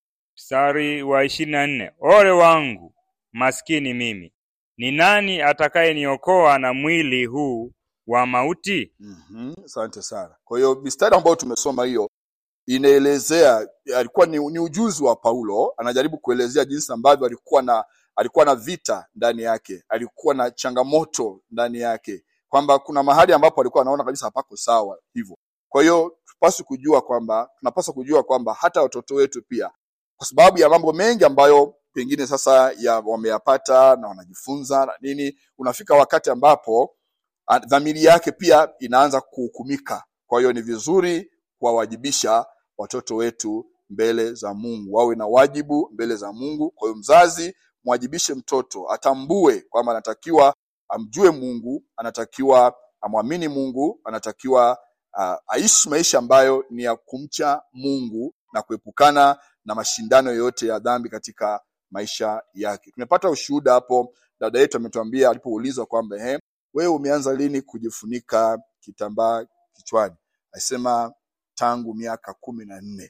Mstari wa ishirini na nne ole wangu maskini mimi, ni nani atakayeniokoa na mwili huu wa mauti? Mhm, asante sana. Kwa hiyo mistari ambayo tumesoma hiyo inaelezea, alikuwa ni, ni ujuzi wa Paulo, anajaribu kuelezea jinsi ambavyo alikuwa na alikuwa na vita ndani yake, alikuwa na changamoto ndani yake, kwamba kuna mahali ambapo alikuwa anaona kabisa hapako sawa hivyo. Kwa hiyo tupaswi kujua kwamba tunapaswa kujua kwamba hata watoto wetu pia, kwa sababu ya mambo mengi ambayo pengine sasa ya wameyapata na wanajifunza na nini, unafika wakati ambapo ah, dhamiri yake pia inaanza kuhukumika. Kwa hiyo ni vizuri kuwawajibisha watoto wetu mbele za Mungu, wawe na wajibu mbele za Mungu. Kwa hiyo mzazi, mwajibishe mtoto, atambue kwamba anatakiwa amjue Mungu, anatakiwa amwamini Mungu, anatakiwa uh, aishi maisha ambayo ni ya kumcha Mungu na kuepukana na mashindano yoyote ya dhambi katika maisha yake. Tumepata ushuhuda hapo, dada yetu ametuambia alipoulizwa kwamba ehe, wewe umeanza lini kujifunika kitambaa kichwani? Alisema tangu miaka kumi na nne.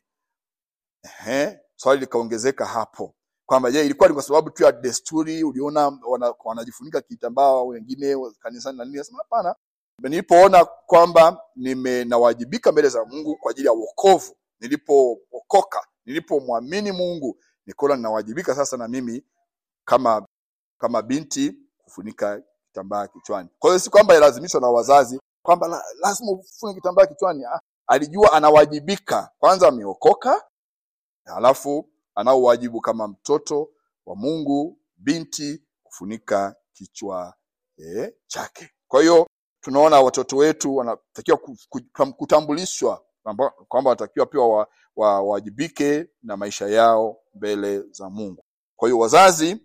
Ehe, swali likaongezeka hapo kwamba je, ilikuwa ni kwa sababu tu ya desturi, uliona wana, wanajifunika kitambaa wengine kanisani na nini? Nasema hapana, nilipoona kwamba nimenawajibika mbele za Mungu kwa ajili ya wokovu, nilipookoka, nilipomwamini Mungu, nikaona ninawajibika sasa na mimi kama kama binti kufunika kitambaa kichwani. Kwa hiyo si kwamba ilazimishwa na wazazi kwamba la, lazima ufunike kitambaa kichwani. Ah, alijua anawajibika, kwanza ameokoka, halafu anao wajibu kama mtoto wa Mungu, binti kufunika kichwa eh, chake. Kwa hiyo tunaona watoto wetu wanatakiwa ku- ku- kutambulishwa kwamba kwamba wanatakiwa pia wa- wa- wawajibike na maisha yao mbele za Mungu. Kwa hiyo wazazi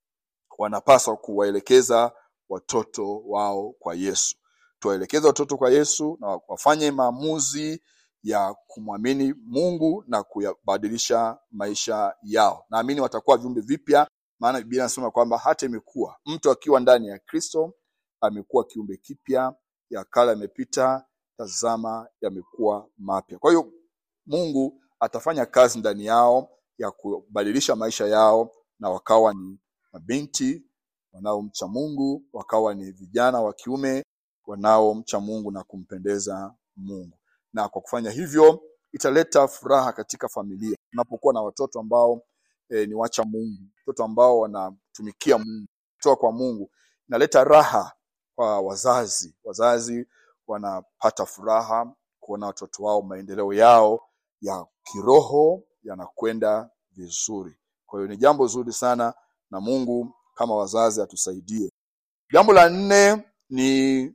wanapaswa kuwaelekeza watoto wao kwa Yesu. Tuwaelekeze watoto kwa Yesu na wafanye maamuzi ya kumwamini Mungu na kuyabadilisha maisha yao. Naamini watakuwa viumbe vipya, maana Biblia inasema kwamba hata imekuwa mtu akiwa ndani ya Kristo amekuwa kiumbe kipya, ya kale yamepita, tazama yamekuwa mapya. Kwa hiyo Mungu atafanya kazi ndani yao ya kubadilisha maisha yao na wakawa ni mabinti wanaomcha Mungu, wakawa ni vijana wa kiume wanaomcha Mungu na kumpendeza Mungu. Na kwa kufanya hivyo italeta furaha katika familia. Tunapokuwa na watoto ambao e, ni wacha Mungu, watoto ambao wanatumikia Mungu, kutoka kwa Mungu, inaleta raha kwa wazazi. Wazazi wanapata furaha kuona watoto wao maendeleo yao ya kiroho yanakwenda vizuri. Kwa hiyo ni jambo zuri sana, na Mungu kama wazazi atusaidie. Jambo la nne ni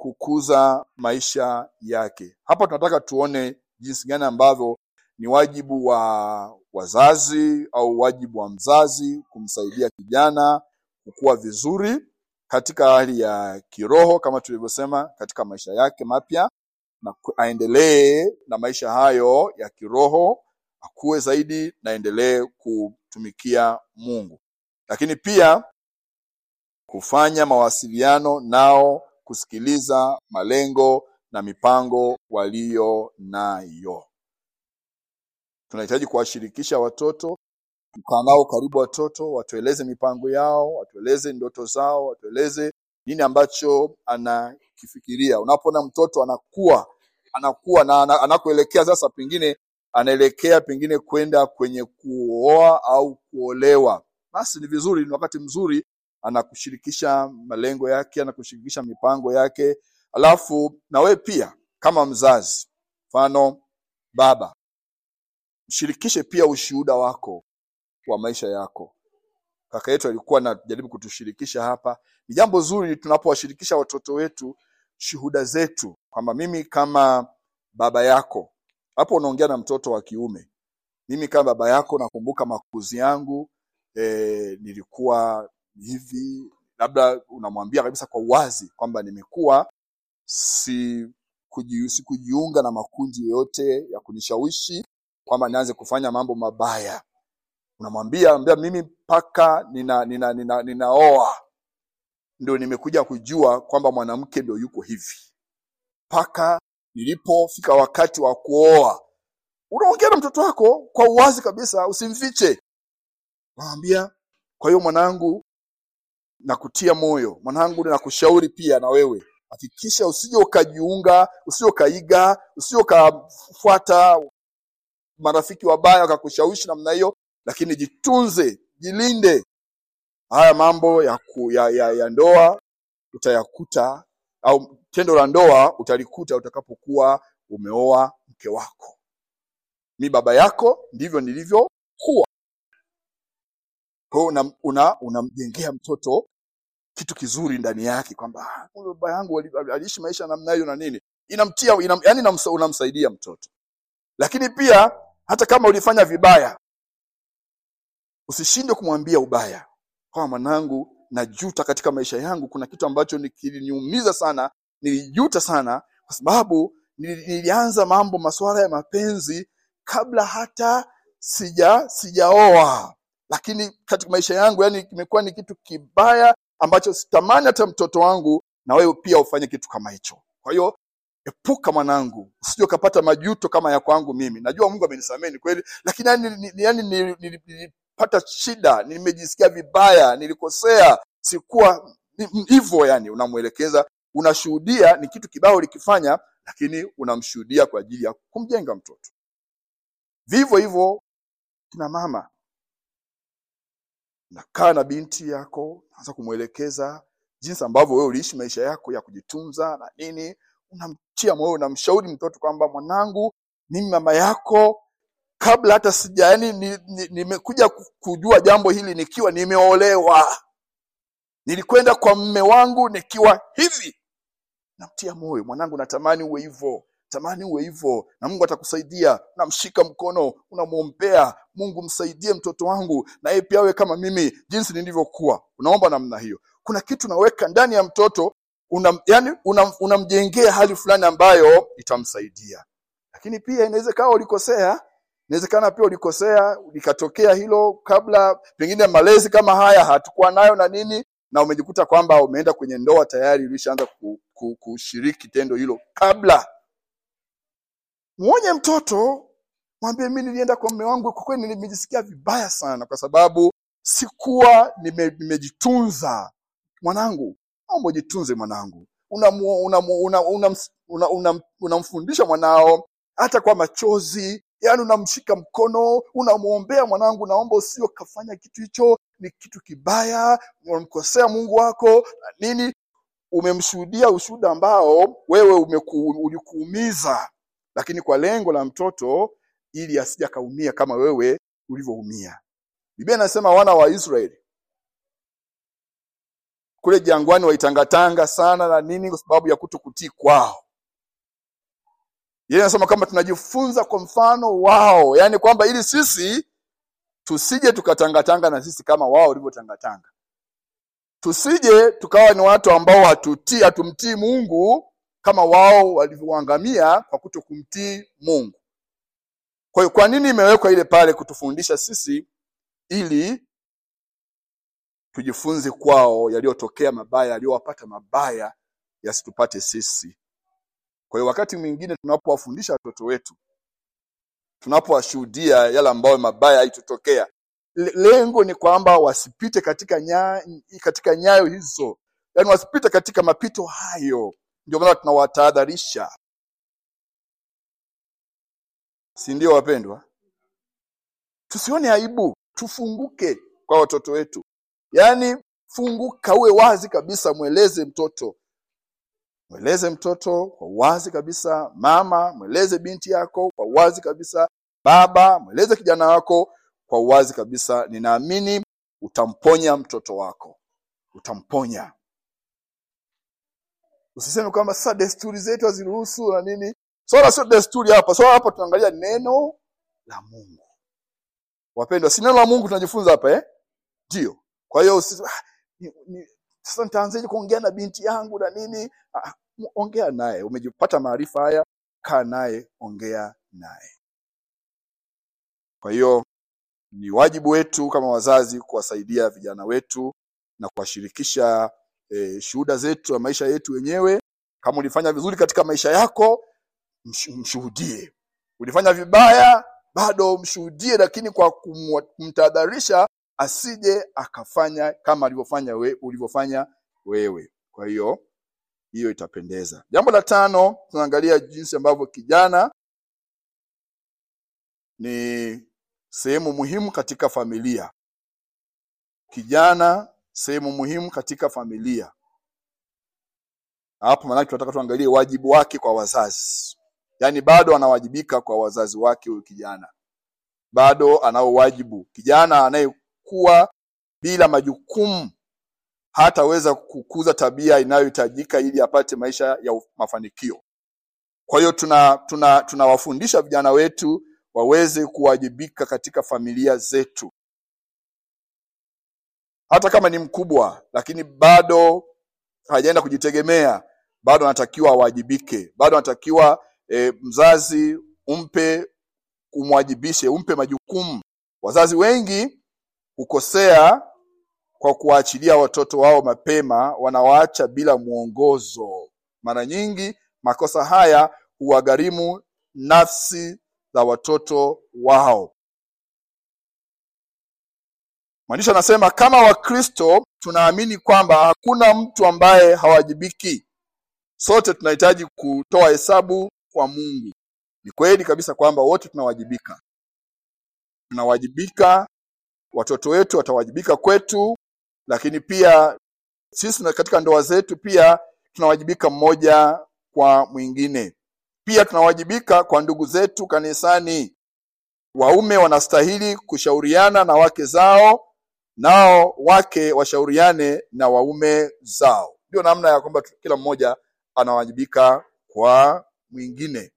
kukuza maisha yake. Hapa tunataka tuone jinsi gani ambavyo ni wajibu wa wazazi au wajibu wa mzazi kumsaidia kijana kukua vizuri katika hali ya kiroho kama tulivyosema, katika maisha yake mapya, na ku- aendelee na maisha hayo ya kiroho, akue zaidi na endelee kutumikia Mungu. Lakini pia kufanya mawasiliano nao, kusikiliza malengo na mipango walio nayo. Tunahitaji kuwashirikisha watoto, kukaa nao karibu watoto, watueleze mipango yao, watueleze ndoto zao, watueleze nini ambacho anakifikiria. Unapoona mtoto anakuwa anakuwa na ana- anakoelekea sasa, pengine anaelekea pengine kwenda kwenye kuoa au kuolewa, basi ni vizuri, ni wakati mzuri anakushirikisha malengo yake, anakushirikisha mipango yake, alafu na wewe pia kama mzazi, mfano baba, mshirikishe pia ushuhuda wako wa maisha yako. Kaka yetu alikuwa anajaribu kutushirikisha hapa. Ni jambo zuri tunapowashirikisha watoto wetu shuhuda zetu, kwamba mimi kama baba yako, hapo unaongea na mtoto wa kiume, mimi kama baba yako nakumbuka makuzi yangu e, nilikuwa hivi, labda unamwambia kabisa kwa uwazi kwamba nimekuwa si kuji, sikujiunga na makundi yoyote ya kunishawishi kwamba nianze kufanya mambo mabaya unamwambia ambia mimi mpaka nina, nina, nina, ninaoa ndio nimekuja kujua kwamba mwanamke ndio yuko hivi mpaka nilipofika wakati wa kuoa unaongea na mtoto wako kwa uwazi kabisa usimfiche unamwambia kwa hiyo mwanangu nakutia moyo mwanangu nakushauri pia na wewe hakikisha usije ukajiunga usije ukaiga usije ukafuata marafiki wabaya wakakushawishi namna hiyo lakini jitunze jilinde haya mambo ya, ku, ya, ya, ya ndoa utayakuta au tendo la ndoa utalikuta utakapokuwa umeoa mke wako mi baba yako ndivyo nilivyokuwa kwa hiyo unam- una- unamjengea mtoto kitu kizuri ndani yake kwamba "Ah, kumbe baba yangu ali- ali- aliishi maisha namna hiyo na nini inamtia inam, yani inamsa, unamsaidia mtoto lakini pia hata kama ulifanya vibaya usishinde kumwambia ubaya kwa mwanangu najuta katika maisha yangu kuna kitu ambacho ni- kiliniumiza sana nilijuta sana kwa sababu nili- nilianza mambo masuala ya mapenzi kabla hata sija sijaoa lakini katika maisha yangu yani kimekuwa ni kitu kibaya ambacho sitamani hata mtoto wangu na wewe pia ufanye kitu kama hicho kwa hiyo epuka mwanangu usije ukapata majuto kama ya kwangu mimi najua mungu amenisamehe ni kweli lakini yani, ni- ni- yani nili- nili- nilipata shida nimejisikia vibaya nilikosea sikuwa ni- ni- hivyo yani unamwelekeza unashuhudia ni kitu kibaya ulikifanya lakini unamshuhudia kwa ajili ya kumjenga mtoto vivyo hivyo kina mama nakaa na binti yako naanza kumwelekeza jinsi ambavyo wewe uliishi maisha yako ya kujitunza na nini unamtia moyo unamshauri mtoto kwamba mwanangu mimi mama yako kabla hata sija yani nimekuja ni, ni nimekuja ku- kujua jambo hili nikiwa nimeolewa nilikwenda kwa mme wangu nikiwa hivi namtia moyo mwanangu natamani uwe hivyo tamani uwe hivyo na mungu atakusaidia namshika mkono unamwombea mungu msaidie mtoto wangu na yeye pia awe kama mimi jinsi nilivyokuwa unaomba namna hiyo kuna kitu unaweka ndani ya mtoto unam, yani unam, unamjengea hali fulani ambayo itamsaidia lakini pia inaweza kawa ulikosea inawezekana pia ulikosea likatokea hilo kabla pengine malezi kama haya hatukuwa nayo na nini na umejikuta kwamba umeenda kwenye ndoa tayari ulishaanza ku, ku, kushiriki tendo hilo kabla mwonye mtoto mwambie mi nilienda kwa mme wangu kwa kweli nimejisikia vibaya sana kwa sababu sikuwa nime, nimejitunza mwanangu naomba ujitunze mwanangu unamfundisha una, una, una, una, una, unamfundisha mwanao hata kwa machozi yaani unamshika mkono unamwombea mwanangu naomba usio ukafanya kitu hicho ni kitu kibaya unamkosea mungu wako na nini umemshuhudia ushuhuda ambao wewe umeku, ulikuumiza lakini kwa lengo la mtoto ili asije akaumia kama wewe ulivyoumia biblia inasema wana wa israeli kule jangwani waitangatanga sana na nini kwa sababu ya kuto kutii kwao yeye anasema kwamba tunajifunza kwa mfano wao yaani kwamba ili sisi tusije tukatangatanga na sisi kama wao walivyotangatanga tusije tukawa ni watu ambao hatutii hatumtii mungu kama wao walivyoangamia kwa kuto kumtii mungu kwa hiyo kwa nini imewekwa ile pale kutufundisha sisi ili tujifunze kwao yaliyotokea mabaya yaliyowapata mabaya yasitupate sisi kwa hiyo wakati mwingine tunapowafundisha watoto wetu tunapowashuhudia yale ambayo mabaya yaitutokea le- lengo ni kwamba wasipite katika nya, katika nyayo hizo yaani wasipite katika mapito hayo ndio maana tunawatahadharisha si ndio wapendwa tusione aibu tufunguke kwa watoto wetu yaani funguka uwe wazi kabisa mweleze mtoto mweleze mtoto kwa wazi kabisa mama mweleze binti yako kwa wazi kabisa baba mweleze kijana wako kwa wazi kabisa ninaamini utamponya mtoto wako utamponya usiseme kwamba sasa desturi zetu haziruhusu na nini swala sio desturi hapa swala hapa tunaangalia neno la mungu wapendwa si neno la mungu tunajifunza hapa eh ndio kwa hiyo usi- ah, ni- ni- sasa nitaanzaje kuongea na binti yangu na nini Ah, ah, ongea naye umejipata maarifa haya kaa naye ongea naye kwa hiyo ni wajibu wetu kama wazazi kuwasaidia vijana wetu na kuwashirikisha eh, shuhuda zetu na maisha yetu wenyewe kama ulifanya vizuri katika maisha yako msh- mshuhudie ulifanya vibaya bado mshuhudie lakini kwa kumwa- kumtahadharisha asije akafanya kama alivyofanya we, ulivyofanya wewe kwa hiyo hiyo itapendeza jambo la tano tunaangalia jinsi ambavyo kijana ni sehemu muhimu katika familia kijana sehemu muhimu katika familia hapo maanake tunataka tuangalie wajibu wake kwa wazazi yaani bado anawajibika kwa wazazi wake huyu kijana bado anao wajibu kijana anayekuwa bila majukumu hataweza kukuza tabia inayohitajika ili apate maisha ya uf- mafanikio kwa hiyo tuna tuna tunawafundisha vijana wetu waweze kuwajibika katika familia zetu hata kama ni mkubwa lakini bado hajaenda kujitegemea bado anatakiwa awajibike bado anatakiwa e, mzazi umpe umwajibishe umpe majukumu wazazi wengi hukosea kwa kuwaachilia watoto wao mapema wanawaacha bila mwongozo mara nyingi makosa haya huwagharimu nafsi za watoto wao mwandishi anasema kama wakristo tunaamini kwamba hakuna mtu ambaye hawajibiki sote tunahitaji kutoa hesabu kwa mungu ni kweli kabisa kwamba wote tunawajibika tunawajibika watoto wetu watawajibika kwetu lakini pia sisi na katika ndoa zetu pia tunawajibika mmoja kwa mwingine pia tunawajibika kwa ndugu zetu kanisani waume wanastahili kushauriana na wake zao nao wake washauriane na waume zao ndio namna ya kwamba tu- kila mmoja anawajibika kwa mwingine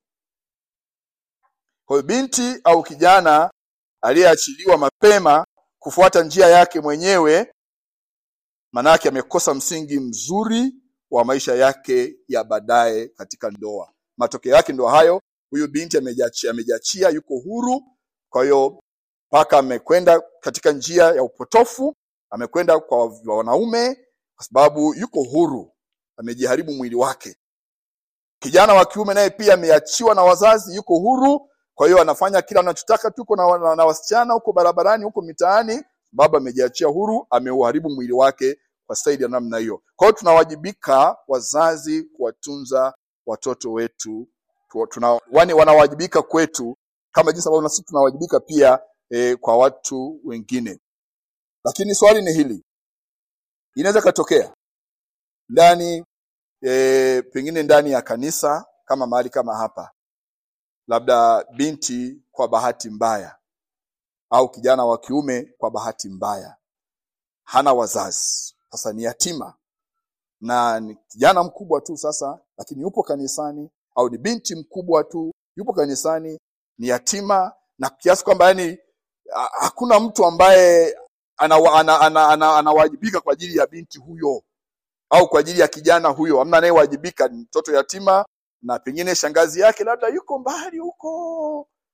kwa hiyo binti au kijana aliyeachiliwa mapema kufuata njia yake mwenyewe manake amekosa msingi mzuri wa maisha yake ya baadaye katika ndoa matokeo yake ndo hayo huyu binti amejiachia amejiachia yuko huru kwa hiyo mpaka amekwenda katika njia ya upotofu amekwenda kwa wanaume kwa sababu yuko huru amejiharibu mwili wake kijana wa kiume naye pia ameachiwa na wazazi yuko huru kwa hiyo anafanya kila anachotaka tuko na, na, na wasichana huko barabarani huko mitaani baba amejiachia huru ameuharibu mwili wake kwa staili ya namna hiyo kwa hiyo tunawajibika wazazi kuwatunza watoto wetu Tu- tuna, wani wanawajibika kwetu kama jinsi ambavyo na sisi tunawajibika pia e, kwa watu wengine lakini swali ni hili inaweza katokea ndani e, pengine ndani ya kanisa kama mahali kama hapa labda binti kwa bahati mbaya au kijana wa kiume kwa bahati mbaya hana wazazi sasa ni yatima na ni kijana mkubwa tu sasa lakini yupo kanisani au ni binti mkubwa tu yupo kanisani ni yatima na kiasi kwamba yani ha- hakuna mtu ambaye anawajibika ana, ana, ana, anawajibika kwa ajili ya binti huyo au kwa ajili ya kijana huyo amna anayewajibika ni mtoto yatima na pengine shangazi yake labda yuko mbali huko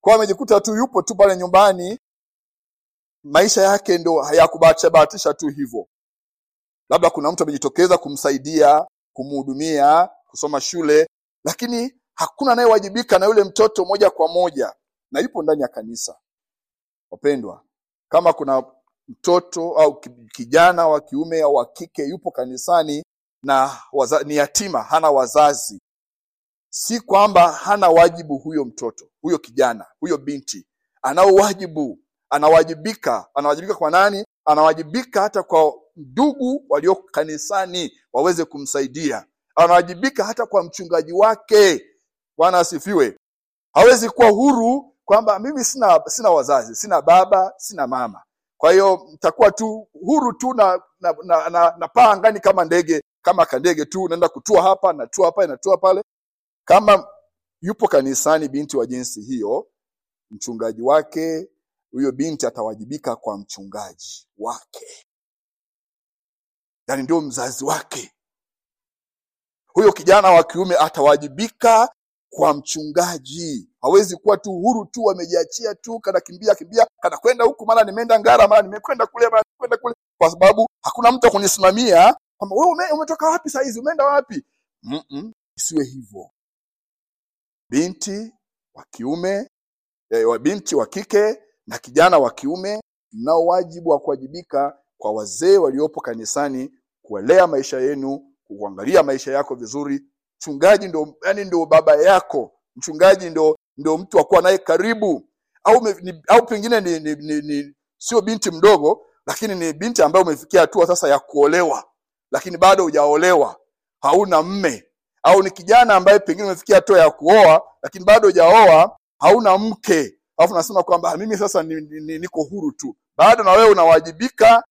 kwa amejikuta tu yupo tu pale nyumbani maisha yake ndo hayakubahatisha bahatisha tu hivyo labda kuna mtu amejitokeza kumsaidia kumhudumia kusoma shule lakini hakuna anayewajibika na yule mtoto moja kwa moja na yupo ndani ya kanisa wapendwa kama kuna mtoto au ki- kijana wa kiume au wa kike yupo kanisani na waza, ni yatima hana wazazi si kwamba hana wajibu huyo mtoto huyo kijana huyo binti anao wajibu anawajibika anawajibika kwa nani anawajibika hata kwa ndugu walio kanisani waweze kumsaidia anawajibika hata kwa mchungaji wake bwana asifiwe hawezi kuwa huru kwamba mimi sina sina wazazi sina baba sina mama kwa hiyo nitakuwa tu huru tu na na, na, na, na paa angani kama ndege kama kandege tu naenda kutua hapa natua hapa natua pale kama yupo kanisani binti wa jinsi hiyo mchungaji wake huyo binti atawajibika kwa mchungaji wake yaani ndio mzazi wake huyo kijana wa kiume atawajibika kwa mchungaji hawezi kuwa tu huru tu amejiachia tu kana kimbia kimbia kana kwenda huku mara nimeenda ngara mara nimekwenda kule mara nimekwenda kule kwa sababu hakuna mtu akunisimamia kwamba wewe ume, umetoka wapi saa hizi umeenda wapi Mm-mm, isiwe hivyo binti wa kiume eh, wa binti wa kike na kijana wa kiume mnao wajibu wa kuwajibika kwa wazee waliopo kanisani kuwalea maisha yenu kuangalia maisha yako vizuri mchungaji ndo yani ndo baba yako mchungaji ndo ndo mtu wa kuwa naye karibu au me, ni, au pengine ni, ni, ni, ni sio binti mdogo lakini ni binti ambaye umefikia hatua sasa ya kuolewa lakini bado hujaolewa hauna mme au ni kijana ambaye pengine umefikia hatua ya kuoa lakini bado hujaoa hauna mke alafu nasema kwamba "Ah, mimi sasa ni, ni, ni, niko huru tu bado na wewe unawajibika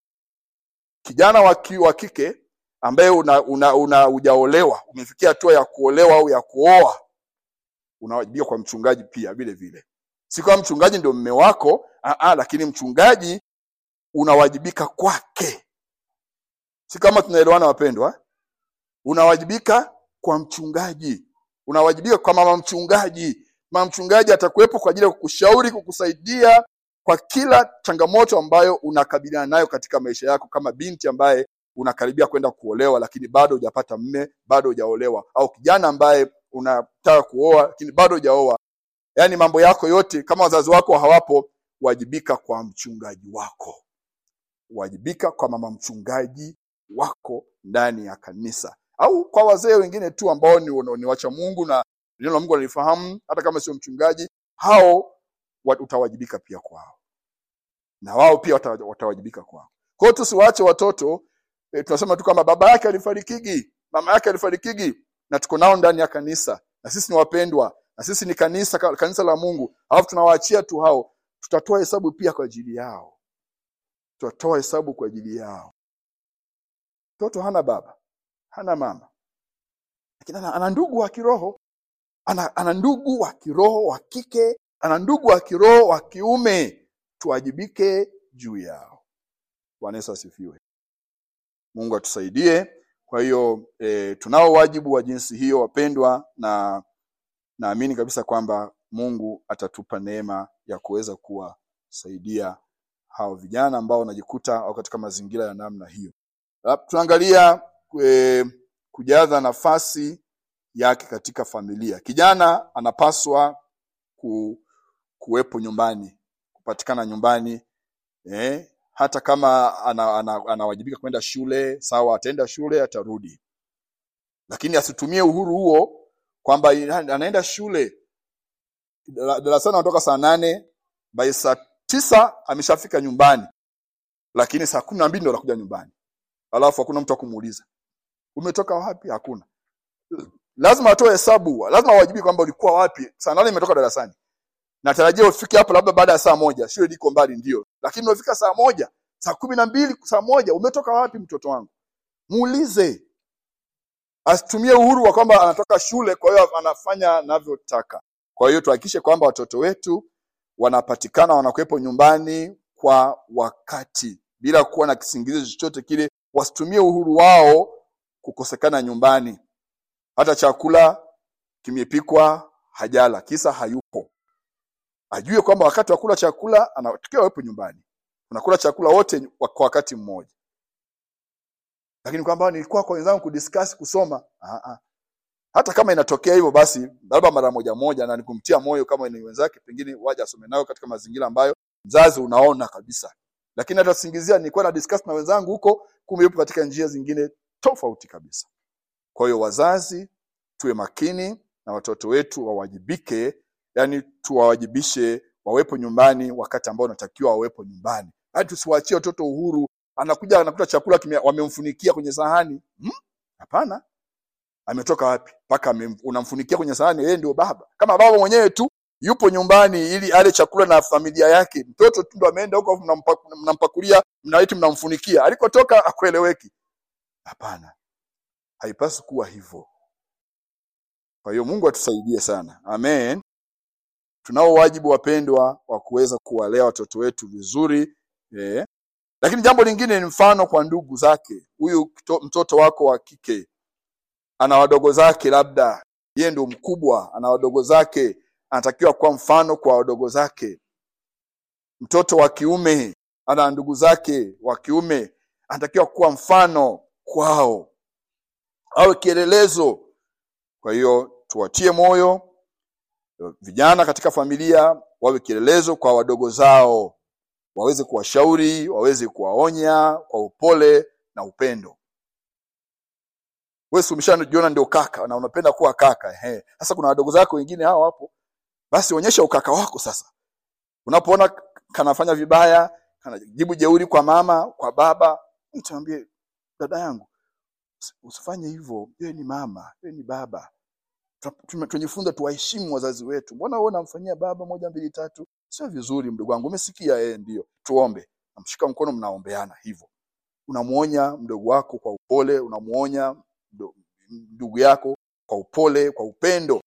kijana wa ki- wa kike ambaye una, una, una hujaolewa umefikia hatua ya kuolewa au ya kuoa unawajibika kwa mchungaji pia vile vile si kama mchungaji ndio mme wako aa, lakini mchungaji unawajibika kwake si kama tunaelewana wapendwa unawajibika kwa mchungaji unawajibika kwa mama mchungaji mama mchungaji atakuwepo kwa ajili ya kukushauri kukusaidia kwa kila changamoto ambayo unakabiliana nayo katika maisha yako kama binti ambaye unakaribia kwenda kuolewa lakini bado hujapata mme bado hujaolewa au kijana ambaye unataka kuoa lakini bado hujaoa yaani mambo yako yote kama wazazi wako hawapo wajibika kwa mchungaji wako wajibika kwa mama mchungaji wako ndani ya kanisa au kwa wazee wengine tu ambao ni, ni wacha mungu na neno la mungu wanalifahamu hata kama sio mchungaji hao wa- utawajibika pia kwao na wao pia wata- watawajibika kwao kwa hiyo tusiwaache watoto e, tunasema tu kwamba baba yake alifarikigi mama yake alifarikigi na tuko nao ndani ya kanisa na sisi ni wapendwa na sisi ni kanisa ka- kanisa la mungu alafu tunawaachia tu hao tutatoa hesabu pia kwa ajili yao tutatoa hesabu kwa ajili yao mtoto hana baba hana mama lakini ana, ana ndugu wa kiroho ana, ana ndugu wa kiroho wa kike ana ndugu wa kiroho wa kiume tuwajibike juu yao bwana yesu asifiwe mungu atusaidie kwa hiyo e, tunao wajibu wa jinsi hiyo wapendwa na naamini kabisa kwamba mungu atatupa neema ya kuweza kuwasaidia hao vijana ambao wanajikuta au katika mazingira ya namna hiyo Ah, tunaangalia e, kujaza nafasi yake katika familia kijana anapaswa ku, kuwepo nyumbani kupatikana nyumbani eh, hata kama anawajibika ana, ana, anawajibika kwenda shule sawa ataenda shule atarudi lakini asitumie uhuru huo kwamba ina- anaenda shule dara- darasani anatoka saa nane by saa tisa ameshafika nyumbani lakini saa kumi na mbili ndo anakuja nyumbani alafu hakuna mtu akumuuliza umetoka wapi hakuna lazima atoe hesabu lazima awajibike kwamba ulikuwa wapi saa nane imetoka darasani natarajia ufike hapo labda baada ya saa moja shule liko mbali ndio lakini umefika saa moja saa kumi na mbili saa moja umetoka wapi mtoto wangu muulize asitumie uhuru wa kwamba anatoka shule kwa hiyo anafanya anavyotaka kwa hiyo tuhakikishe kwamba watoto wetu wanapatikana wanakuwepo nyumbani kwa wakati bila kuwa na kisingizio chochote kile wasitumie uhuru wao kukosekana nyumbani hata chakula kimepikwa hajala kisa hayupo ajue kwamba wakati wa kula chakula anatakiwa awepo nyumbani unakula chakula wote kwa kwa wakati mmoja lakini kwamba nilikuwa kwa wenzangu kudiscuss kusoma ah ah hata kama inatokea hivyo basi labda mara moja moja na nikumtia moyo kama ni wenzake pengine waje asome nayo katika mazingira ambayo mzazi unaona kabisa lakini hata singizia nilikuwa na discuss na wenzangu huko kumbe yupo katika njia zingine tofauti kabisa kwa hiyo wazazi tuwe makini na watoto wetu wawajibike yani tuwawajibishe wawepo nyumbani wakati ambao unatakiwa wawepo nyumbani hadi tusiwaachie watoto uhuru anakuja anakuta chakula kimea- wamemfunikia kwenye sahani Hmm? hapana ametoka wapi mpaka amem- unamfunikia kwenye sahani yeye ndio baba kama baba mwenyewe tu yupo nyumbani ili ale chakula na familia yake mtoto tu ndo ameenda huko afu mnampa- mnampakulia mnaiti mnamfunikia alikotoka akueleweki hapana haipaswi kuwa hivyo kwa hiyo mungu atusaidie sana amen tunao wajibu wapendwa wa kuweza kuwalea watoto wetu vizuri eh. lakini jambo lingine ni mfano kwa ndugu zake huyu kito- mtoto wako wa kike ana wadogo zake labda yeye ndio mkubwa ana wadogo zake anatakiwa kuwa mfano kwa wadogo zake mtoto wa kiume ana ndugu zake wa kiume anatakiwa kuwa mfano kwao awe kielelezo kwa hiyo tuwatie moyo vijana katika familia wawe kielelezo kwa wadogo zao waweze kuwashauri waweze kuwaonya kwa upole na upendo wewe si umeshajiona ndio kaka na unapenda kuwa kaka ehe sasa kuna wadogo zako wengine hao hapo basi onyesha ukaka wako sasa unapoona kanafanya vibaya kanajibu jeuri kwa mama kwa baba mtambie dada yangu usi- usifanye hivyo yeye ni mama yeye ni baba Tuna- tume- tunajifunza tuwaheshimu wazazi wetu mbona wewe unamfanyia baba moja mbili tatu sio vizuri mdogo wangu umesikia yeye ndio tuombe namshika mkono mnaombeana hivyo unamuonya mdogo wako kwa upole unamuonya mdo- ndugu yako kwa upole kwa upendo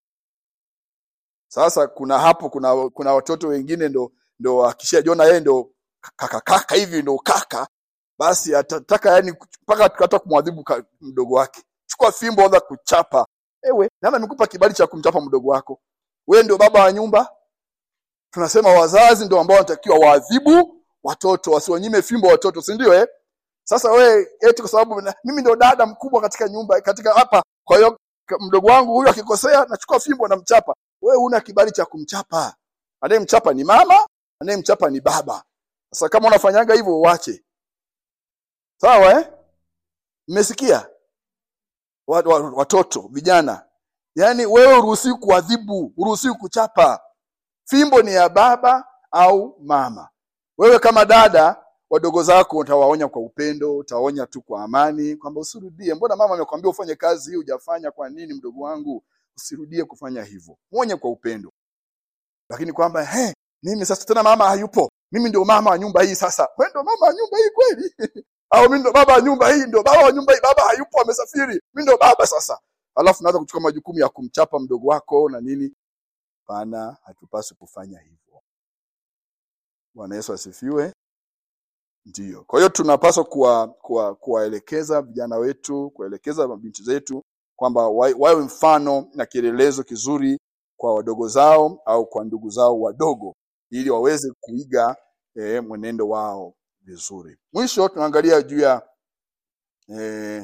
sasa kuna hapo kuna kuna watoto wengine ndo ndo akishajiona yeye ndo kaka kaka hivi ndo kaka basi atataka yani mpaka hata kumwadhibu ka- mdogo wake chukua fimbo anza kuchapa ewe nani amekupa kibali cha kumchapa mdogo wako wewe ndio baba wa nyumba tunasema wazazi ndio ambao wanatakiwa waadhibu watoto wasiwanyime fimbo watoto si ndio eh sasa wewe eti kwa sababu na- mimi ndio dada mkubwa katika nyumba katika hapa kwa hiyo k- mdogo wangu huyu akikosea nachukua fimbo namchapa wewe una kibali cha kumchapa anayemchapa ni mama anayemchapa ni baba sasa kama unafanyaga hivyo uache sawa eh mmesikia Wa- wa- watoto vijana yaani wewe uruhusiwi kuadhibu uruhusiwi kuchapa fimbo ni ya baba au mama wewe kama dada wadogo zako utawaonya kwa upendo utawaonya tu kwa amani kwamba usirudie mbona mama amekwambia ufanye kazi hii hujafanya kwa nini mdogo wangu usirudie kufanya hivyo mwonye kwa upendo lakini kwamba he mimi sasa tena mama hayupo mimi ndio mama wa nyumba hii sasa wewe ndio mama wa nyumba hii kweli au mimi ndio baba wa nyumba hii ndio baba wa nyumba hii baba hayupo amesafiri mimi ndio baba sasa alafu naanza kuchukua majukumu ya kumchapa mdogo wako na nini pana hatupaswi kufanya hivyo bwana yesu asifiwe ndiyo kwa hiyo tunapaswa kuwa- kuwa- kuwaelekeza vijana wetu kuwaelekeza mabinti zetu kwamba wa- wawe mfano na kielelezo kizuri kwa wadogo zao au kwa ndugu zao wadogo ili waweze kuiga eh, mwenendo wao vizuri mwisho tunaangalia juu ya eh,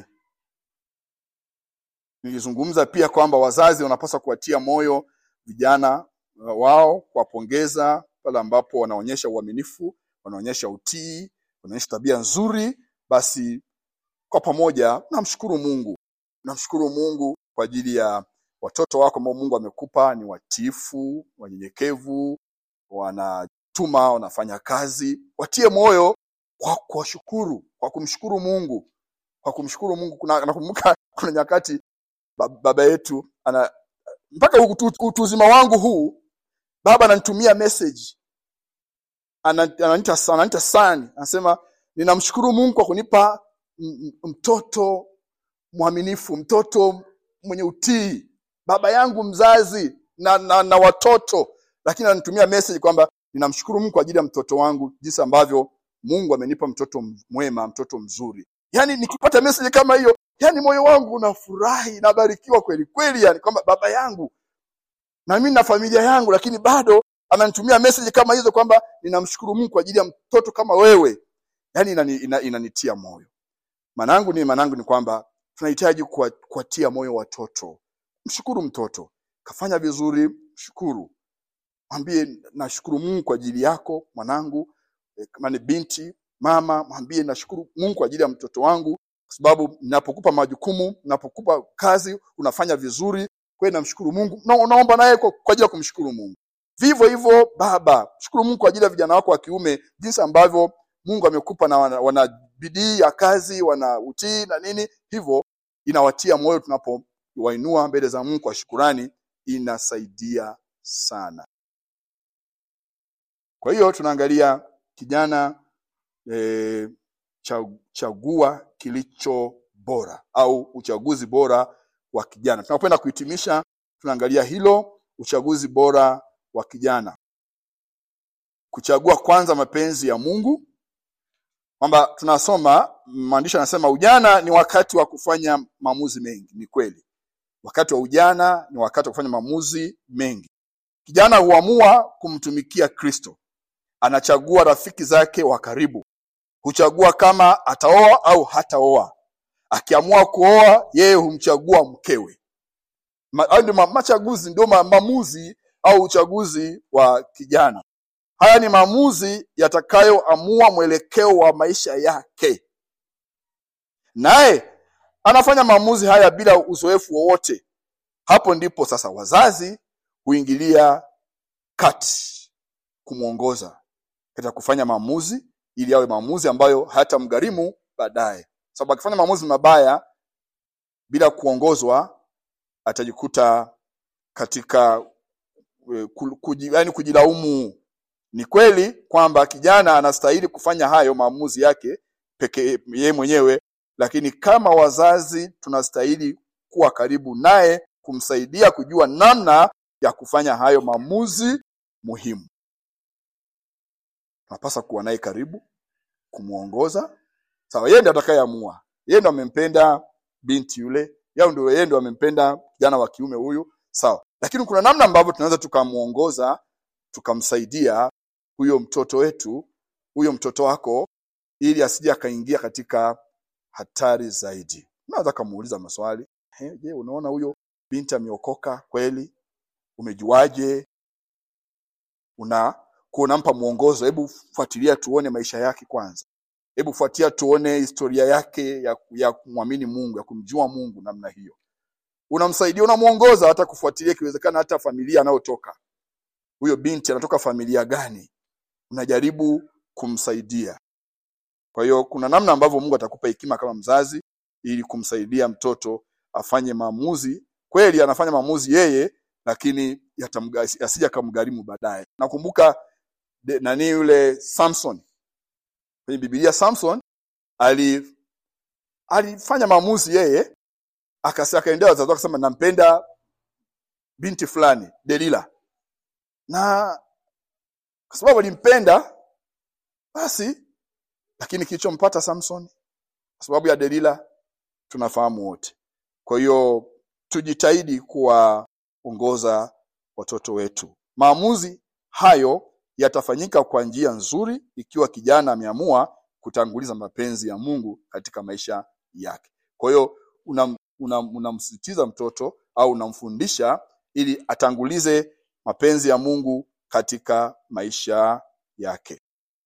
nilizungumza pia kwamba wazazi wanapaswa kuwatia moyo vijana uh, wao kuwapongeza pale ambapo wanaonyesha uaminifu wanaonyesha utii wanaonyesha tabia nzuri basi kwa pamoja namshukuru mungu namshukuru mungu kwa ajili ya watoto wako ambao mungu amekupa ni watiifu wanyenyekevu wanatuma wanafanya kazi watie moyo kwa kuwashukuru kwa kumshukuru mungu kwa kumshukuru mungu kuna nakumbuka kuna nyakati ba- baba yetu ana mpaka utu, utu uzima wangu huu baba ananitumia message Ana- ananiita sa- ananiita sani anasema ninamshukuru mungu kwa kunipa m- m- mtoto mwaminifu mtoto mwenye utii baba yangu mzazi na, na, na watoto lakini ananitumia message kwamba ninamshukuru mungu kwa ajili ya mtoto wangu jinsi ambavyo mungu amenipa mtoto m- mwema mtoto mzuri yaani nikipata message kama hiyo yaani moyo wangu unafurahi nabarikiwa kweli kweli yani kwamba baba yangu na mimi na familia yangu lakini bado ananitumia message kama hizo kwamba ninamshukuru Mungu kwa ajili ya mtoto kama wewe yani inani, ina, inanitia moyo manangu ni manangu ni kwamba tunahitaji kuwa- kuwatia moyo watoto mshukuru mtoto kafanya vizuri mshukuru mwambie nashukuru Mungu kwa ajili yako mwanangu Eh, kama ni binti mama mwambie nashukuru Mungu kwa ajili ya mtoto wangu kwa sababu ninapokupa majukumu ninapokupa kazi unafanya vizuri kwa hiyo namshukuru Mungu na unaomba naye kwa, kwa ajili ya kumshukuru Mungu vivyo hivyo baba shukuru Mungu kwa ajili ya vijana wako wa kiume jinsi ambavyo Mungu amekupa na wana, wana bidii ya kazi wana utii na nini hivyo inawatia moyo tunapowainua mbele za Mungu kwa shukurani inasaidia sana kwa hiyo tunaangalia kijana e, chagua kilicho bora au uchaguzi bora wa kijana. Tunakwenda kuhitimisha, tunaangalia hilo uchaguzi bora wa kijana, kuchagua kwanza mapenzi ya Mungu, kwamba tunasoma maandishi anasema ujana ni wakati wa kufanya maamuzi mengi. Ni kweli, wakati wa ujana ni wakati wa kufanya maamuzi mengi. Kijana huamua kumtumikia Kristo, anachagua rafiki zake wa karibu, huchagua kama ataoa au hataoa. Akiamua kuoa, yeye humchagua mkewe. Ma- Hayo ndio ma- machaguzi, ndio ma- maamuzi au uchaguzi wa kijana. Haya ni maamuzi yatakayoamua mwelekeo wa maisha yake, naye anafanya maamuzi haya bila uzoefu wowote. Hapo ndipo sasa wazazi huingilia kati kumwongoza katika kufanya maamuzi ili yawe maamuzi ambayo hayatamgharimu baadaye, sababu akifanya maamuzi mabaya bila kuongozwa atajikuta katika eh, ku- kuji, yani kujilaumu. Ni kweli kwamba kijana anastahili kufanya hayo maamuzi yake peke yeye mwenyewe, lakini kama wazazi tunastahili kuwa karibu naye kumsaidia kujua namna ya kufanya hayo maamuzi muhimu. Tunapaswa kuwa naye karibu, kumwongoza. Sawa, yeye ndiye atakayeamua. Yeye ndo amempenda binti yule, yeye ndio yeye ndo amempenda kijana wa kiume huyu, sawa. Lakini kuna namna ambavyo tunaweza tukamwongoza, tukamsaidia huyo mtoto wetu, huyo mtoto wako, ili asije akaingia katika hatari zaidi. Unaweza kumuuliza maswali, "Eh, je, unaona huyo binti ameokoka kweli? Umejuaje? Una kwa unampa mwongozo, hebu fuatilia tuone maisha yake kwanza hebu fuatia tuone historia yake ya, ya kumwamini Mungu, ya kumjua Mungu namna hiyo. Unamsaidia, unamwongoza hata kufuatilia, ikiwezekana hata familia anayotoka huyo binti, anatoka familia gani, unajaribu kumsaidia. Kwa hiyo kuna namna ambavyo Mungu atakupa hekima kama mzazi, ili kumsaidia mtoto afanye maamuzi kweli. Anafanya maamuzi yeye, lakini yatamga- yasije akamgharimu baadaye. Nakumbuka de- nani yule Samson kwenye Biblia Samson ali alifanya maamuzi yeye akasi akaendea wazazi wake akasema nampenda binti fulani Delila, na kwa sababu alimpenda basi, lakini kilichompata Samson kwa sababu ya Delila tunafahamu wote. Kwa hiyo tujitahidi kuwaongoza watoto wetu. Maamuzi hayo yatafanyika kwa njia nzuri ikiwa kijana ameamua kutanguliza mapenzi ya Mungu katika maisha yake. Kwa hiyo unam- unam- unamsisitiza mtoto au unamfundisha ili atangulize mapenzi ya Mungu katika maisha yake.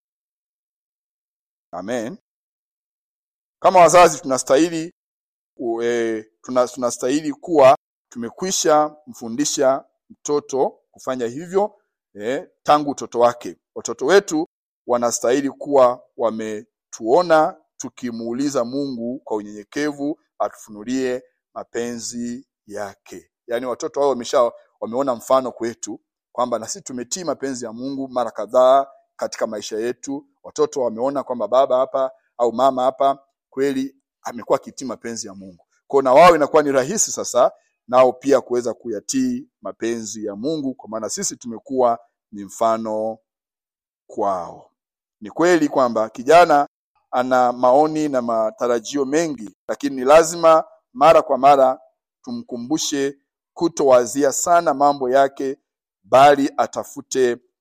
Amen. Kama wazazi tunastahili u- eh, tuna, tunastahili kuwa tumekwisha mfundisha mtoto kufanya hivyo eh, tangu utoto wake. Watoto wetu wanastahili kuwa wametuona tukimuuliza Mungu kwa unyenyekevu atufunulie mapenzi yake. Yaani watoto wao wamesha wameona mfano kwetu kwamba na sisi tumetii mapenzi ya Mungu mara kadhaa katika maisha yetu. Watoto wameona kwamba baba hapa au mama hapa kweli amekuwa akitii mapenzi ya Mungu. Kwa na wao inakuwa ni rahisi sasa nao pia kuweza kuyatii mapenzi ya Mungu kwa maana sisi tumekuwa ni mfano kwao. Ni kweli kwamba kijana ana maoni na matarajio mengi, lakini ni lazima mara kwa mara tumkumbushe kutowazia sana mambo yake, bali atafute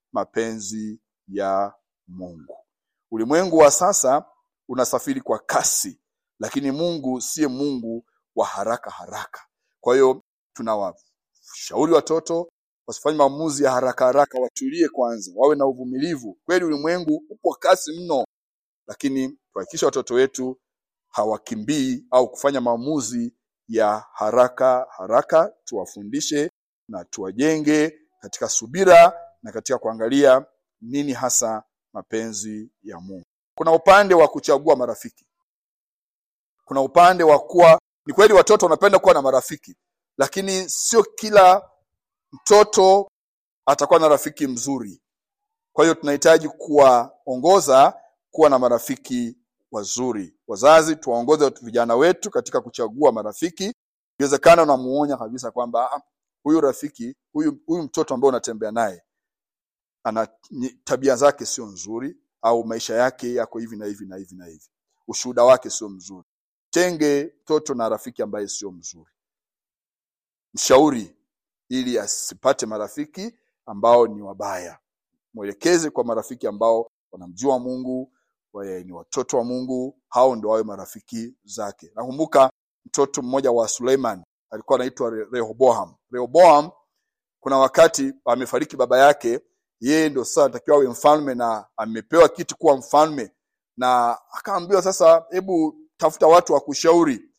mapenzi ya Mungu. Ulimwengu wa sasa unasafiri kwa kasi, lakini Mungu siye Mungu wa haraka haraka. Kwa hiyo tunawashauri watoto wasifanye maamuzi ya haraka haraka, watulie kwanza, wawe na uvumilivu. Kweli ulimwengu upo kasi mno, lakini tuhakikishe watoto wetu hawakimbii au kufanya maamuzi ya haraka haraka. Tuwafundishe na tuwajenge katika subira na katika kuangalia nini hasa mapenzi ya Mungu. Kuna upande wa kuchagua marafiki, kuna upande wa kuwa, ni kweli watoto wanapenda kuwa na marafiki, lakini sio kila mtoto atakuwa na rafiki mzuri. Kwa hiyo tunahitaji kuwaongoza kuwa na marafiki wazuri. Wazazi, tuwaongoze vijana wetu katika kuchagua marafiki. Ikiwezekana unamuonya kabisa kwamba "Ah, huyu rafiki huyu huyu mtoto ambaye unatembea naye ana ni- tabia zake sio nzuri, au maisha yake yako hivi na hivi na hivi na hivi, ushuhuda wake sio mzuri. Tenge mtoto na rafiki ambaye sio mzuri, mshauri ili asipate marafiki ambao ni wabaya. Mwelekeze kwa marafiki ambao wanamjua Mungu, wae ni watoto wa Mungu, hao ndio wawe marafiki zake. Nakumbuka mtoto mmoja wa Suleiman alikuwa anaitwa Re- Rehoboam. Rehoboam kuna wakati amefariki baba yake, yeye ndio sasa anatakiwa awe mfalme na amepewa kiti kuwa mfalme, na akaambiwa sasa, hebu tafuta watu wa kushauri.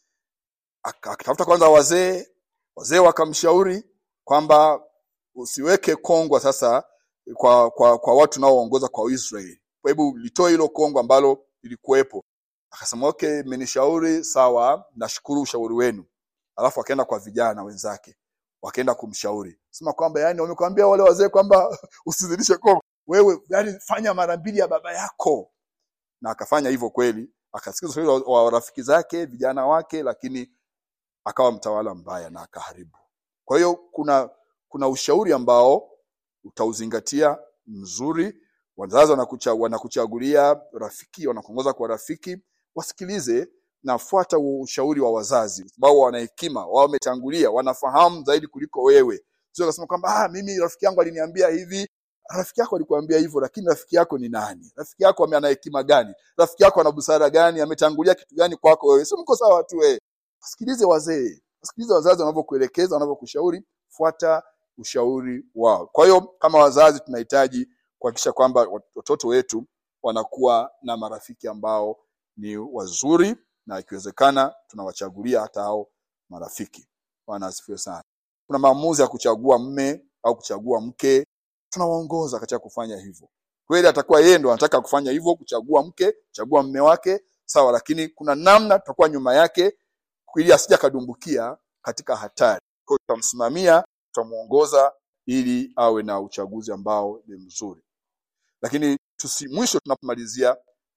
Aka- Akatafuta kwanza wazee, wazee wakamshauri kwamba usiweke kongwa sasa kwa kwa, kwa watu naoongoza kwa Israeli. Kwa hebu litoe hilo kongwa ambalo lilikuwepo. Akasema okay, mmenishauri sawa, nashukuru ushauri wenu. Alafu akaenda kwa vijana wenzake, wakaenda kumshauri sema kwamba yani, wamekwambia wale wazee kwamba usizidishe kongwa, wewe yani fanya mara mbili ya baba yako. Na akafanya hivyo kweli, akasikiza ushauri wa, wa rafiki zake vijana wake, lakini akawa mtawala mbaya na akaharibu. Kwa hiyo kuna kuna ushauri ambao utauzingatia mzuri. Wazazi wanakucha, wanakuchagulia rafiki, wanakuongoza kwa rafiki, wasikilize na fuata huo ushauri wa wazazi, kwa sababu wana hekima, wao wametangulia, wanafahamu zaidi kuliko wewe. Sio kasema kwamba ah, mimi rafiki yangu aliniambia hivi. Rafiki yako alikuambia hivyo, lakini rafiki yako ni nani? Rafiki yako ame- ana hekima gani? Rafiki yako ana busara gani? Ametangulia kitu gani kwako wewe? Sio mko sawa tu wewe. Wasikilize wazee, wasikilize wazazi wanavyokuelekeza, wanavyokushauri, fuata ushauri wao. Kwa hiyo kama wazazi tunahitaji kuhakikisha kwamba watoto wetu wanakuwa na marafiki ambao ni wazuri, na ikiwezekana tunawachagulia hata hao marafiki. Bwana asifiwe sana. Kuna maamuzi ya kuchagua mme au kuchagua mke, tunawaongoza katika kufanya hivyo. Kweli atakuwa yeye ndo anataka kufanya hivyo, kuchagua mke, kuchagua mme wake, sawa, lakini kuna namna tutakuwa nyuma yake ili asije akadumbukia katika hatari. Kwa hiyo tutamsimamia, tutamuongoza ili awe na uchaguzi ambao ni mzuri. Lakini tusi, mwisho tunapomalizia,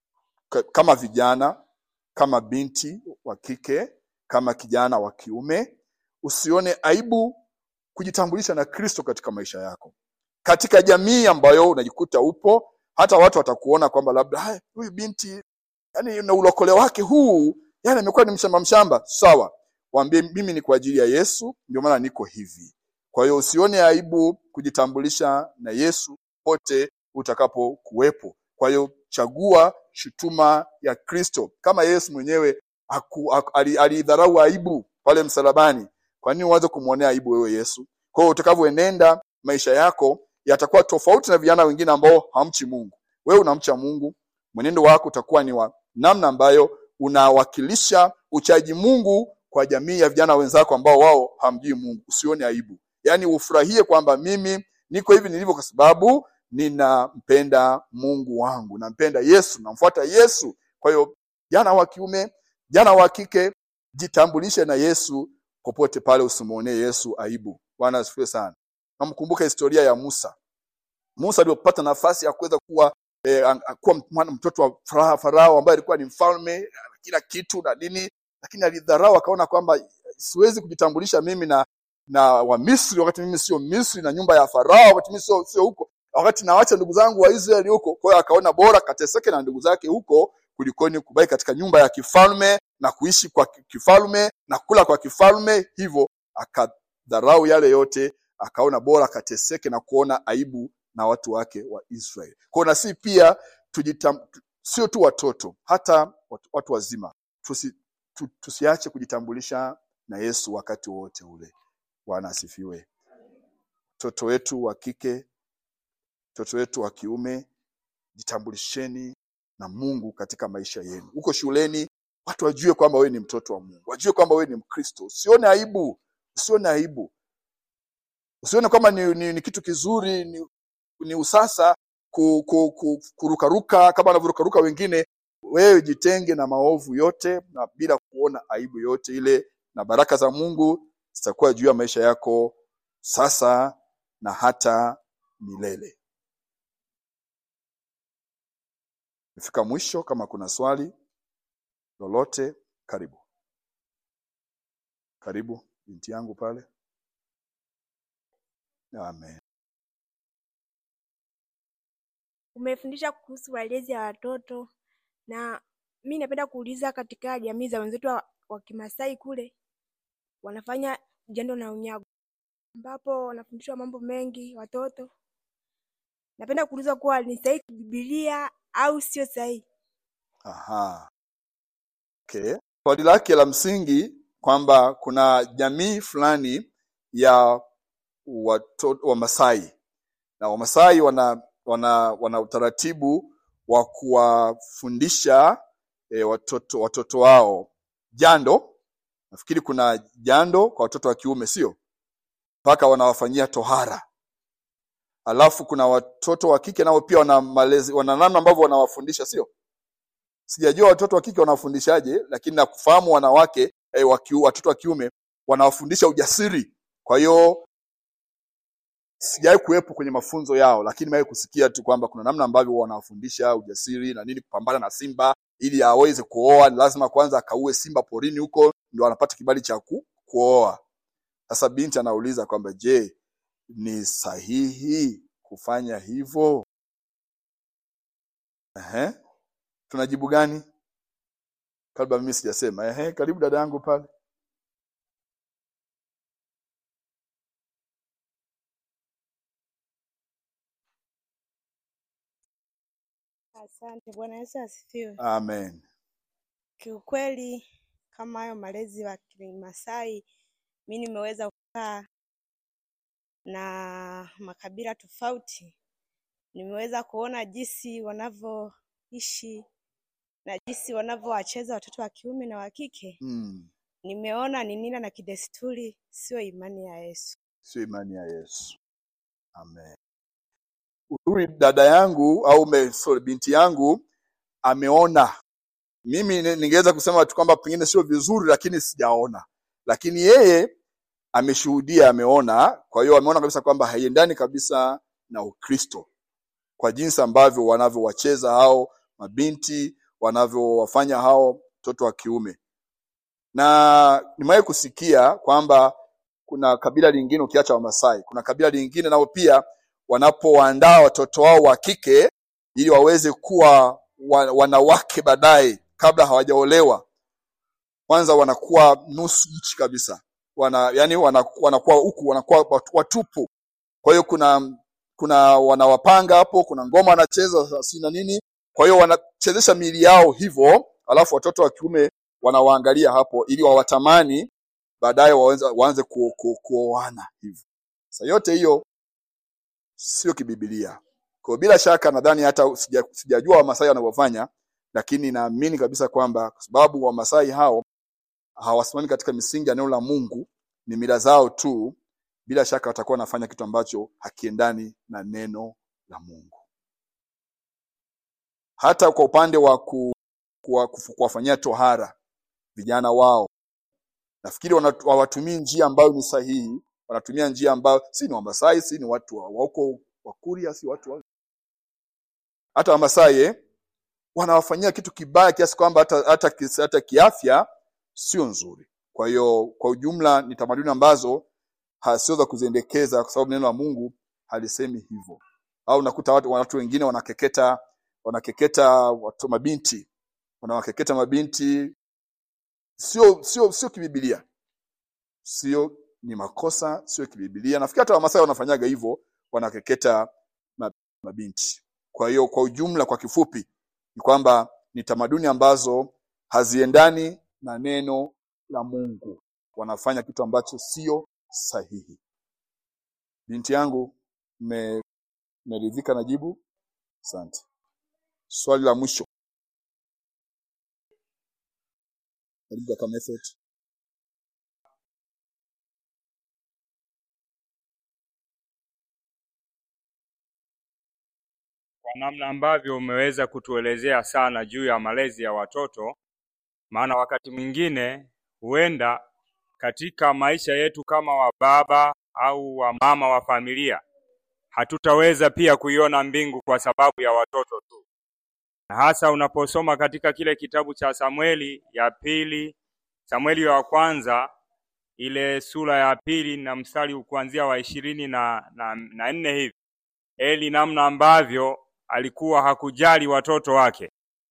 ka- kama vijana, kama binti wa kike, kama kijana wa kiume, usione aibu kujitambulisha na Kristo katika maisha yako, katika jamii ambayo unajikuta upo. Hata watu watakuona kwamba labda "Hai, huyu binti yani na ulokole wake huu yani amekuwa ni mshamba mshamba sawa waambie mimi ni kwa ajili ya yesu ndio maana niko hivi kwa hiyo usione aibu kujitambulisha na yesu pote utakapokuwepo kwa hiyo chagua shutuma ya kristo kama yesu mwenyewe haku- haku- ali- aliidharau aibu pale msalabani kwa nini uanze kumwonea aibu wewe yesu kwa hiyo utakavyoenenda maisha yako yatakuwa tofauti na vijana wengine ambao hamchi mungu wewe unamcha mungu mwenendo wako utakuwa ni wa namna ambayo unawakilisha uchaji Mungu kwa jamii ya vijana wenzako ambao wao hamjui Mungu. Usione aibu, yaani ufurahie kwamba mimi niko hivi nilivyo kwa sababu ninampenda Mungu wangu, nampenda Yesu, namfuata Yesu. Kwa hiyo jana wa kiume, jana wa kike, jitambulishe na Yesu popote pale, usimwonee Yesu aibu. Bwana asifiwe sana. Namkumbuka historia ya Musa. Musa alipopata nafasi ya kuweza kuwa eh, an- an- kuwa mwana mtoto wa Farao, Farao ambaye alikuwa ni mfalme na kila kitu na nini, lakini alidharau, akaona kwamba siwezi kujitambulisha mimi na na Wamisri wakati mimi sio Misri, na nyumba ya Farao wakati mimi sio sio huko, wakati nawacha ndugu zangu wa Israeli huko. Kwa hiyo akaona bora kateseke na ndugu zake huko kulikoni kubaki katika nyumba ya kifalme na kuishi kwa ki- kifalme na kula kwa kifalme. Hivyo akadharau yale yote, akaona bora kateseke na kuona aibu na watu wake wa Israeli. Kwa hiyo na sisi pia tujitam, sio tu watoto, hata watu, watu wazima tusi, tu, tusiache kujitambulisha na Yesu wakati wote ule. Bwana asifiwe. Mtoto wetu wa kike, mtoto wetu wa kiume, jitambulisheni na Mungu katika maisha yenu. Huko shuleni watu wajue kwamba wewe ni mtoto wa Mungu, wajue kwamba wewe ni Mkristo. Usione aibu, usione aibu, usione kwamba ni, ni, ni kitu kizuri, ni, ni usasa ku, ku, ku, kurukaruka kama wanavyorukaruka wengine. Wewe jitenge na maovu yote na bila kuona aibu yote ile, na baraka za Mungu zitakuwa juu ya maisha yako sasa na hata milele. Nimefika mwisho. Kama kuna swali lolote, karibu karibu, binti yangu pale. Amen. Umefundisha kuhusu malezi ya watoto na mi napenda kuuliza, katika jamii za wenzetu wa, wa Kimasai kule wanafanya jando na unyago, ambapo wanafundishwa mambo mengi watoto. Napenda kuuliza kuwa ni sahihi kibibilia au sio sahihi? Aha. Okay. Swali lake la msingi kwamba kuna jamii fulani ya watoto Wamasai na Wamasai wana wana wana utaratibu wa kuwafundisha e, watoto watoto wao jando. Nafikiri kuna jando kwa watoto wa kiume, sio mpaka wanawafanyia tohara. Alafu kuna watoto wa kike nao pia wana malezi, wana namna ambavyo wanawafundisha, sio sijajua watoto wa kike wanawafundishaje, lakini nakufahamu wanawake eh, waki, watoto wa kiume wanawafundisha ujasiri. Kwa hiyo sijawahi kuwepo kwenye mafunzo yao, lakini nimewahi kusikia tu kwamba kuna namna ambavyo wanawafundisha ujasiri na nini, kupambana na simba ili aweze kuoa, ni lazima kwanza akaue simba porini huko, ndio anapata kibali cha ku, kuoa. Sasa binti anauliza kwamba je, ni sahihi kufanya hivyo? Ehe. Tunajibu gani? Kabla mimi sijasema. Ehe, karibu dada yangu pale. Asante. Bwana Yesu asifiwe. Amen. Kiukweli, kama hayo malezi wa Kimasai, mi nimeweza kukaa na makabila tofauti, nimeweza kuona jinsi wanavyoishi na jinsi wanavyowacheza watoto wa kiume na wa kike. Mm. Nimeona ni mila na kidesturi, sio imani ya Yesu. Sio imani ya Yesu. Amen. Uzuri dada yangu au me, sorry, binti yangu ameona. Mimi ni- ningeweza kusema tu kwamba pengine sio vizuri, lakini sijaona, lakini yeye ameshuhudia, ameona. Kwa hiyo ameona kabisa kwamba haiendani kabisa na Ukristo kwa jinsi ambavyo wanavyowacheza hao mabinti, wanavyowafanya hao mtoto wa kiume. Na nimewahi kusikia kwamba kuna kabila lingine ukiacha Wamasai, kuna kabila lingine nao pia wanapowaandaa watoto wao wa kike ili waweze kuwa wa, wanawake baadaye, kabla hawajaolewa, kwanza wanakuwa nusu uchi kabisa, wana yani wana, wanakuwa huku wanakuwa watu- watupu. Kwa hiyo kuna kuna wanawapanga hapo, kuna ngoma wanacheza si na nini, kwa hiyo wanachezesha miili yao hivyo, alafu watoto wa kiume wanawaangalia hapo ili wawatamani baadaye waanze waanze ku- ku- kuoana hivyo. Sasa yote hiyo sio kibibilia. Kwa hiyo bila shaka nadhani hata sija, sijajua Wamasai wanavyofanya, lakini naamini kabisa kwamba kwa sababu Wamasai hao hawasimami katika misingi ya neno la Mungu, ni mila zao tu, bila shaka watakuwa wanafanya kitu ambacho hakiendani na neno la Mungu. Hata kwa upande wa ku, kuwa, kufu- kuwafanyia tohara vijana wao, nafikiri wana- hawatumii njia ambayo ni sahihi, wanatumia njia ambayo si ni Wamasai, si ni watu wa wa huko Wakuria, si watu wa hata Wamasai eh, wanawafanyia kitu kibaya kiasi kwamba hata, hata, kis- hata kiafya sio nzuri. Kwa hiyo kwa ujumla ni tamaduni ambazo ha- sio za kuziendekeza, kwa sababu neno la Mungu halisemi hivyo. Au unakuta watu, watu wengine wanakeketa wanakeketa watu mabinti wanawakeketa mabinti, sio sio sio kibibilia, sio ni makosa, sio kibibilia. Nafikiri hata Wamasai wanafanyaga hivyo, wanakeketa ma- mabinti. Kwa hiyo kwa ujumla, kwa kifupi, ni kwamba ni tamaduni ambazo haziendani na neno la Mungu, wanafanya kitu ambacho sio sahihi. Binti yangu, mme- mmeridhika na jibu? Asante. Swali la mwisho, karibu kaka Method. kwa namna ambavyo umeweza kutuelezea sana juu ya malezi ya watoto, maana wakati mwingine huenda katika maisha yetu kama wa baba au wa mama wa familia hatutaweza pia kuiona mbingu kwa sababu ya watoto tu, na hasa unaposoma katika kile kitabu cha Samueli ya pili, Samueli wa kwanza ile sura ya pili na mstari kuanzia wa ishirini na, na, na nne hivi Eli namna ambavyo alikuwa hakujali watoto wake,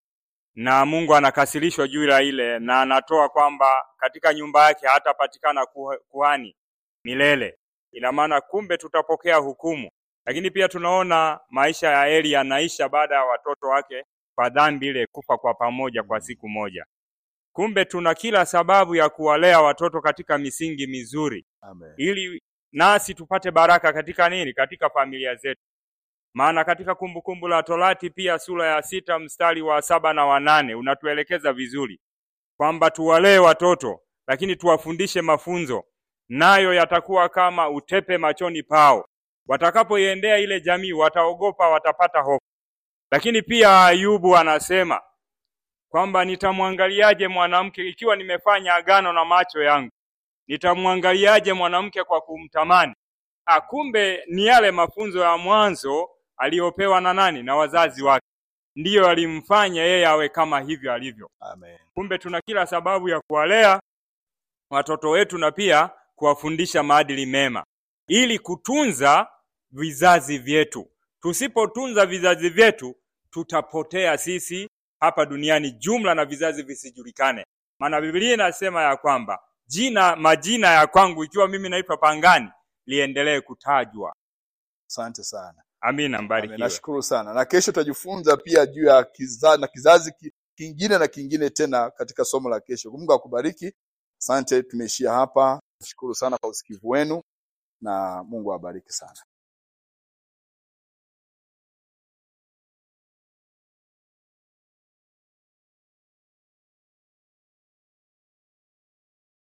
na Mungu anakasirishwa juu ya ile, na anatoa kwamba katika nyumba yake hatapatikana kuha- kuhani milele. Ina maana kumbe tutapokea hukumu, lakini pia tunaona maisha ya Eli yanaisha baada ya watoto wake kwa dhambi ile kufa kwa pamoja kwa siku moja. Kumbe tuna kila sababu ya kuwalea watoto katika misingi mizuri Amen. ili nasi tupate baraka katika nini? Katika familia zetu. Maana katika Kumbukumbu la Torati pia sura ya sita mstari wa saba na wa nane unatuelekeza vizuri kwamba tuwalee watoto, lakini tuwafundishe mafunzo, nayo yatakuwa kama utepe machoni pao. Watakapoiendea ile jamii, wataogopa, watapata hofu. Lakini pia Ayubu anasema kwamba nitamwangaliaje mwanamke ikiwa nimefanya agano na macho yangu nitamwangaliaje mwanamke kwa kumtamani? Ah, kumbe ni yale mafunzo ya mwanzo aliyopewa na nani? Na wazazi wake, ndiyo alimfanya yeye awe kama hivyo alivyo. Amen. Kumbe tuna kila sababu ya kuwalea watoto wetu na pia kuwafundisha maadili mema ili kutunza vizazi vyetu. Tusipotunza vizazi vyetu, tutapotea sisi hapa duniani jumla na vizazi visijulikane. Maana Biblia inasema ya kwamba jina majina ya kwangu ikiwa mimi naitwa Pangani liendelee kutajwa. Asante sana. Amina, Amen. mbarikiwe. Nashukuru sana, na kesho tutajifunza pia juu ya kizazi na kizazi ki- kingine na kingine tena katika somo la kesho. Mungu akubariki. Asante, tumeishia hapa. Nashukuru sana kwa usikivu wenu na Mungu awabariki sana.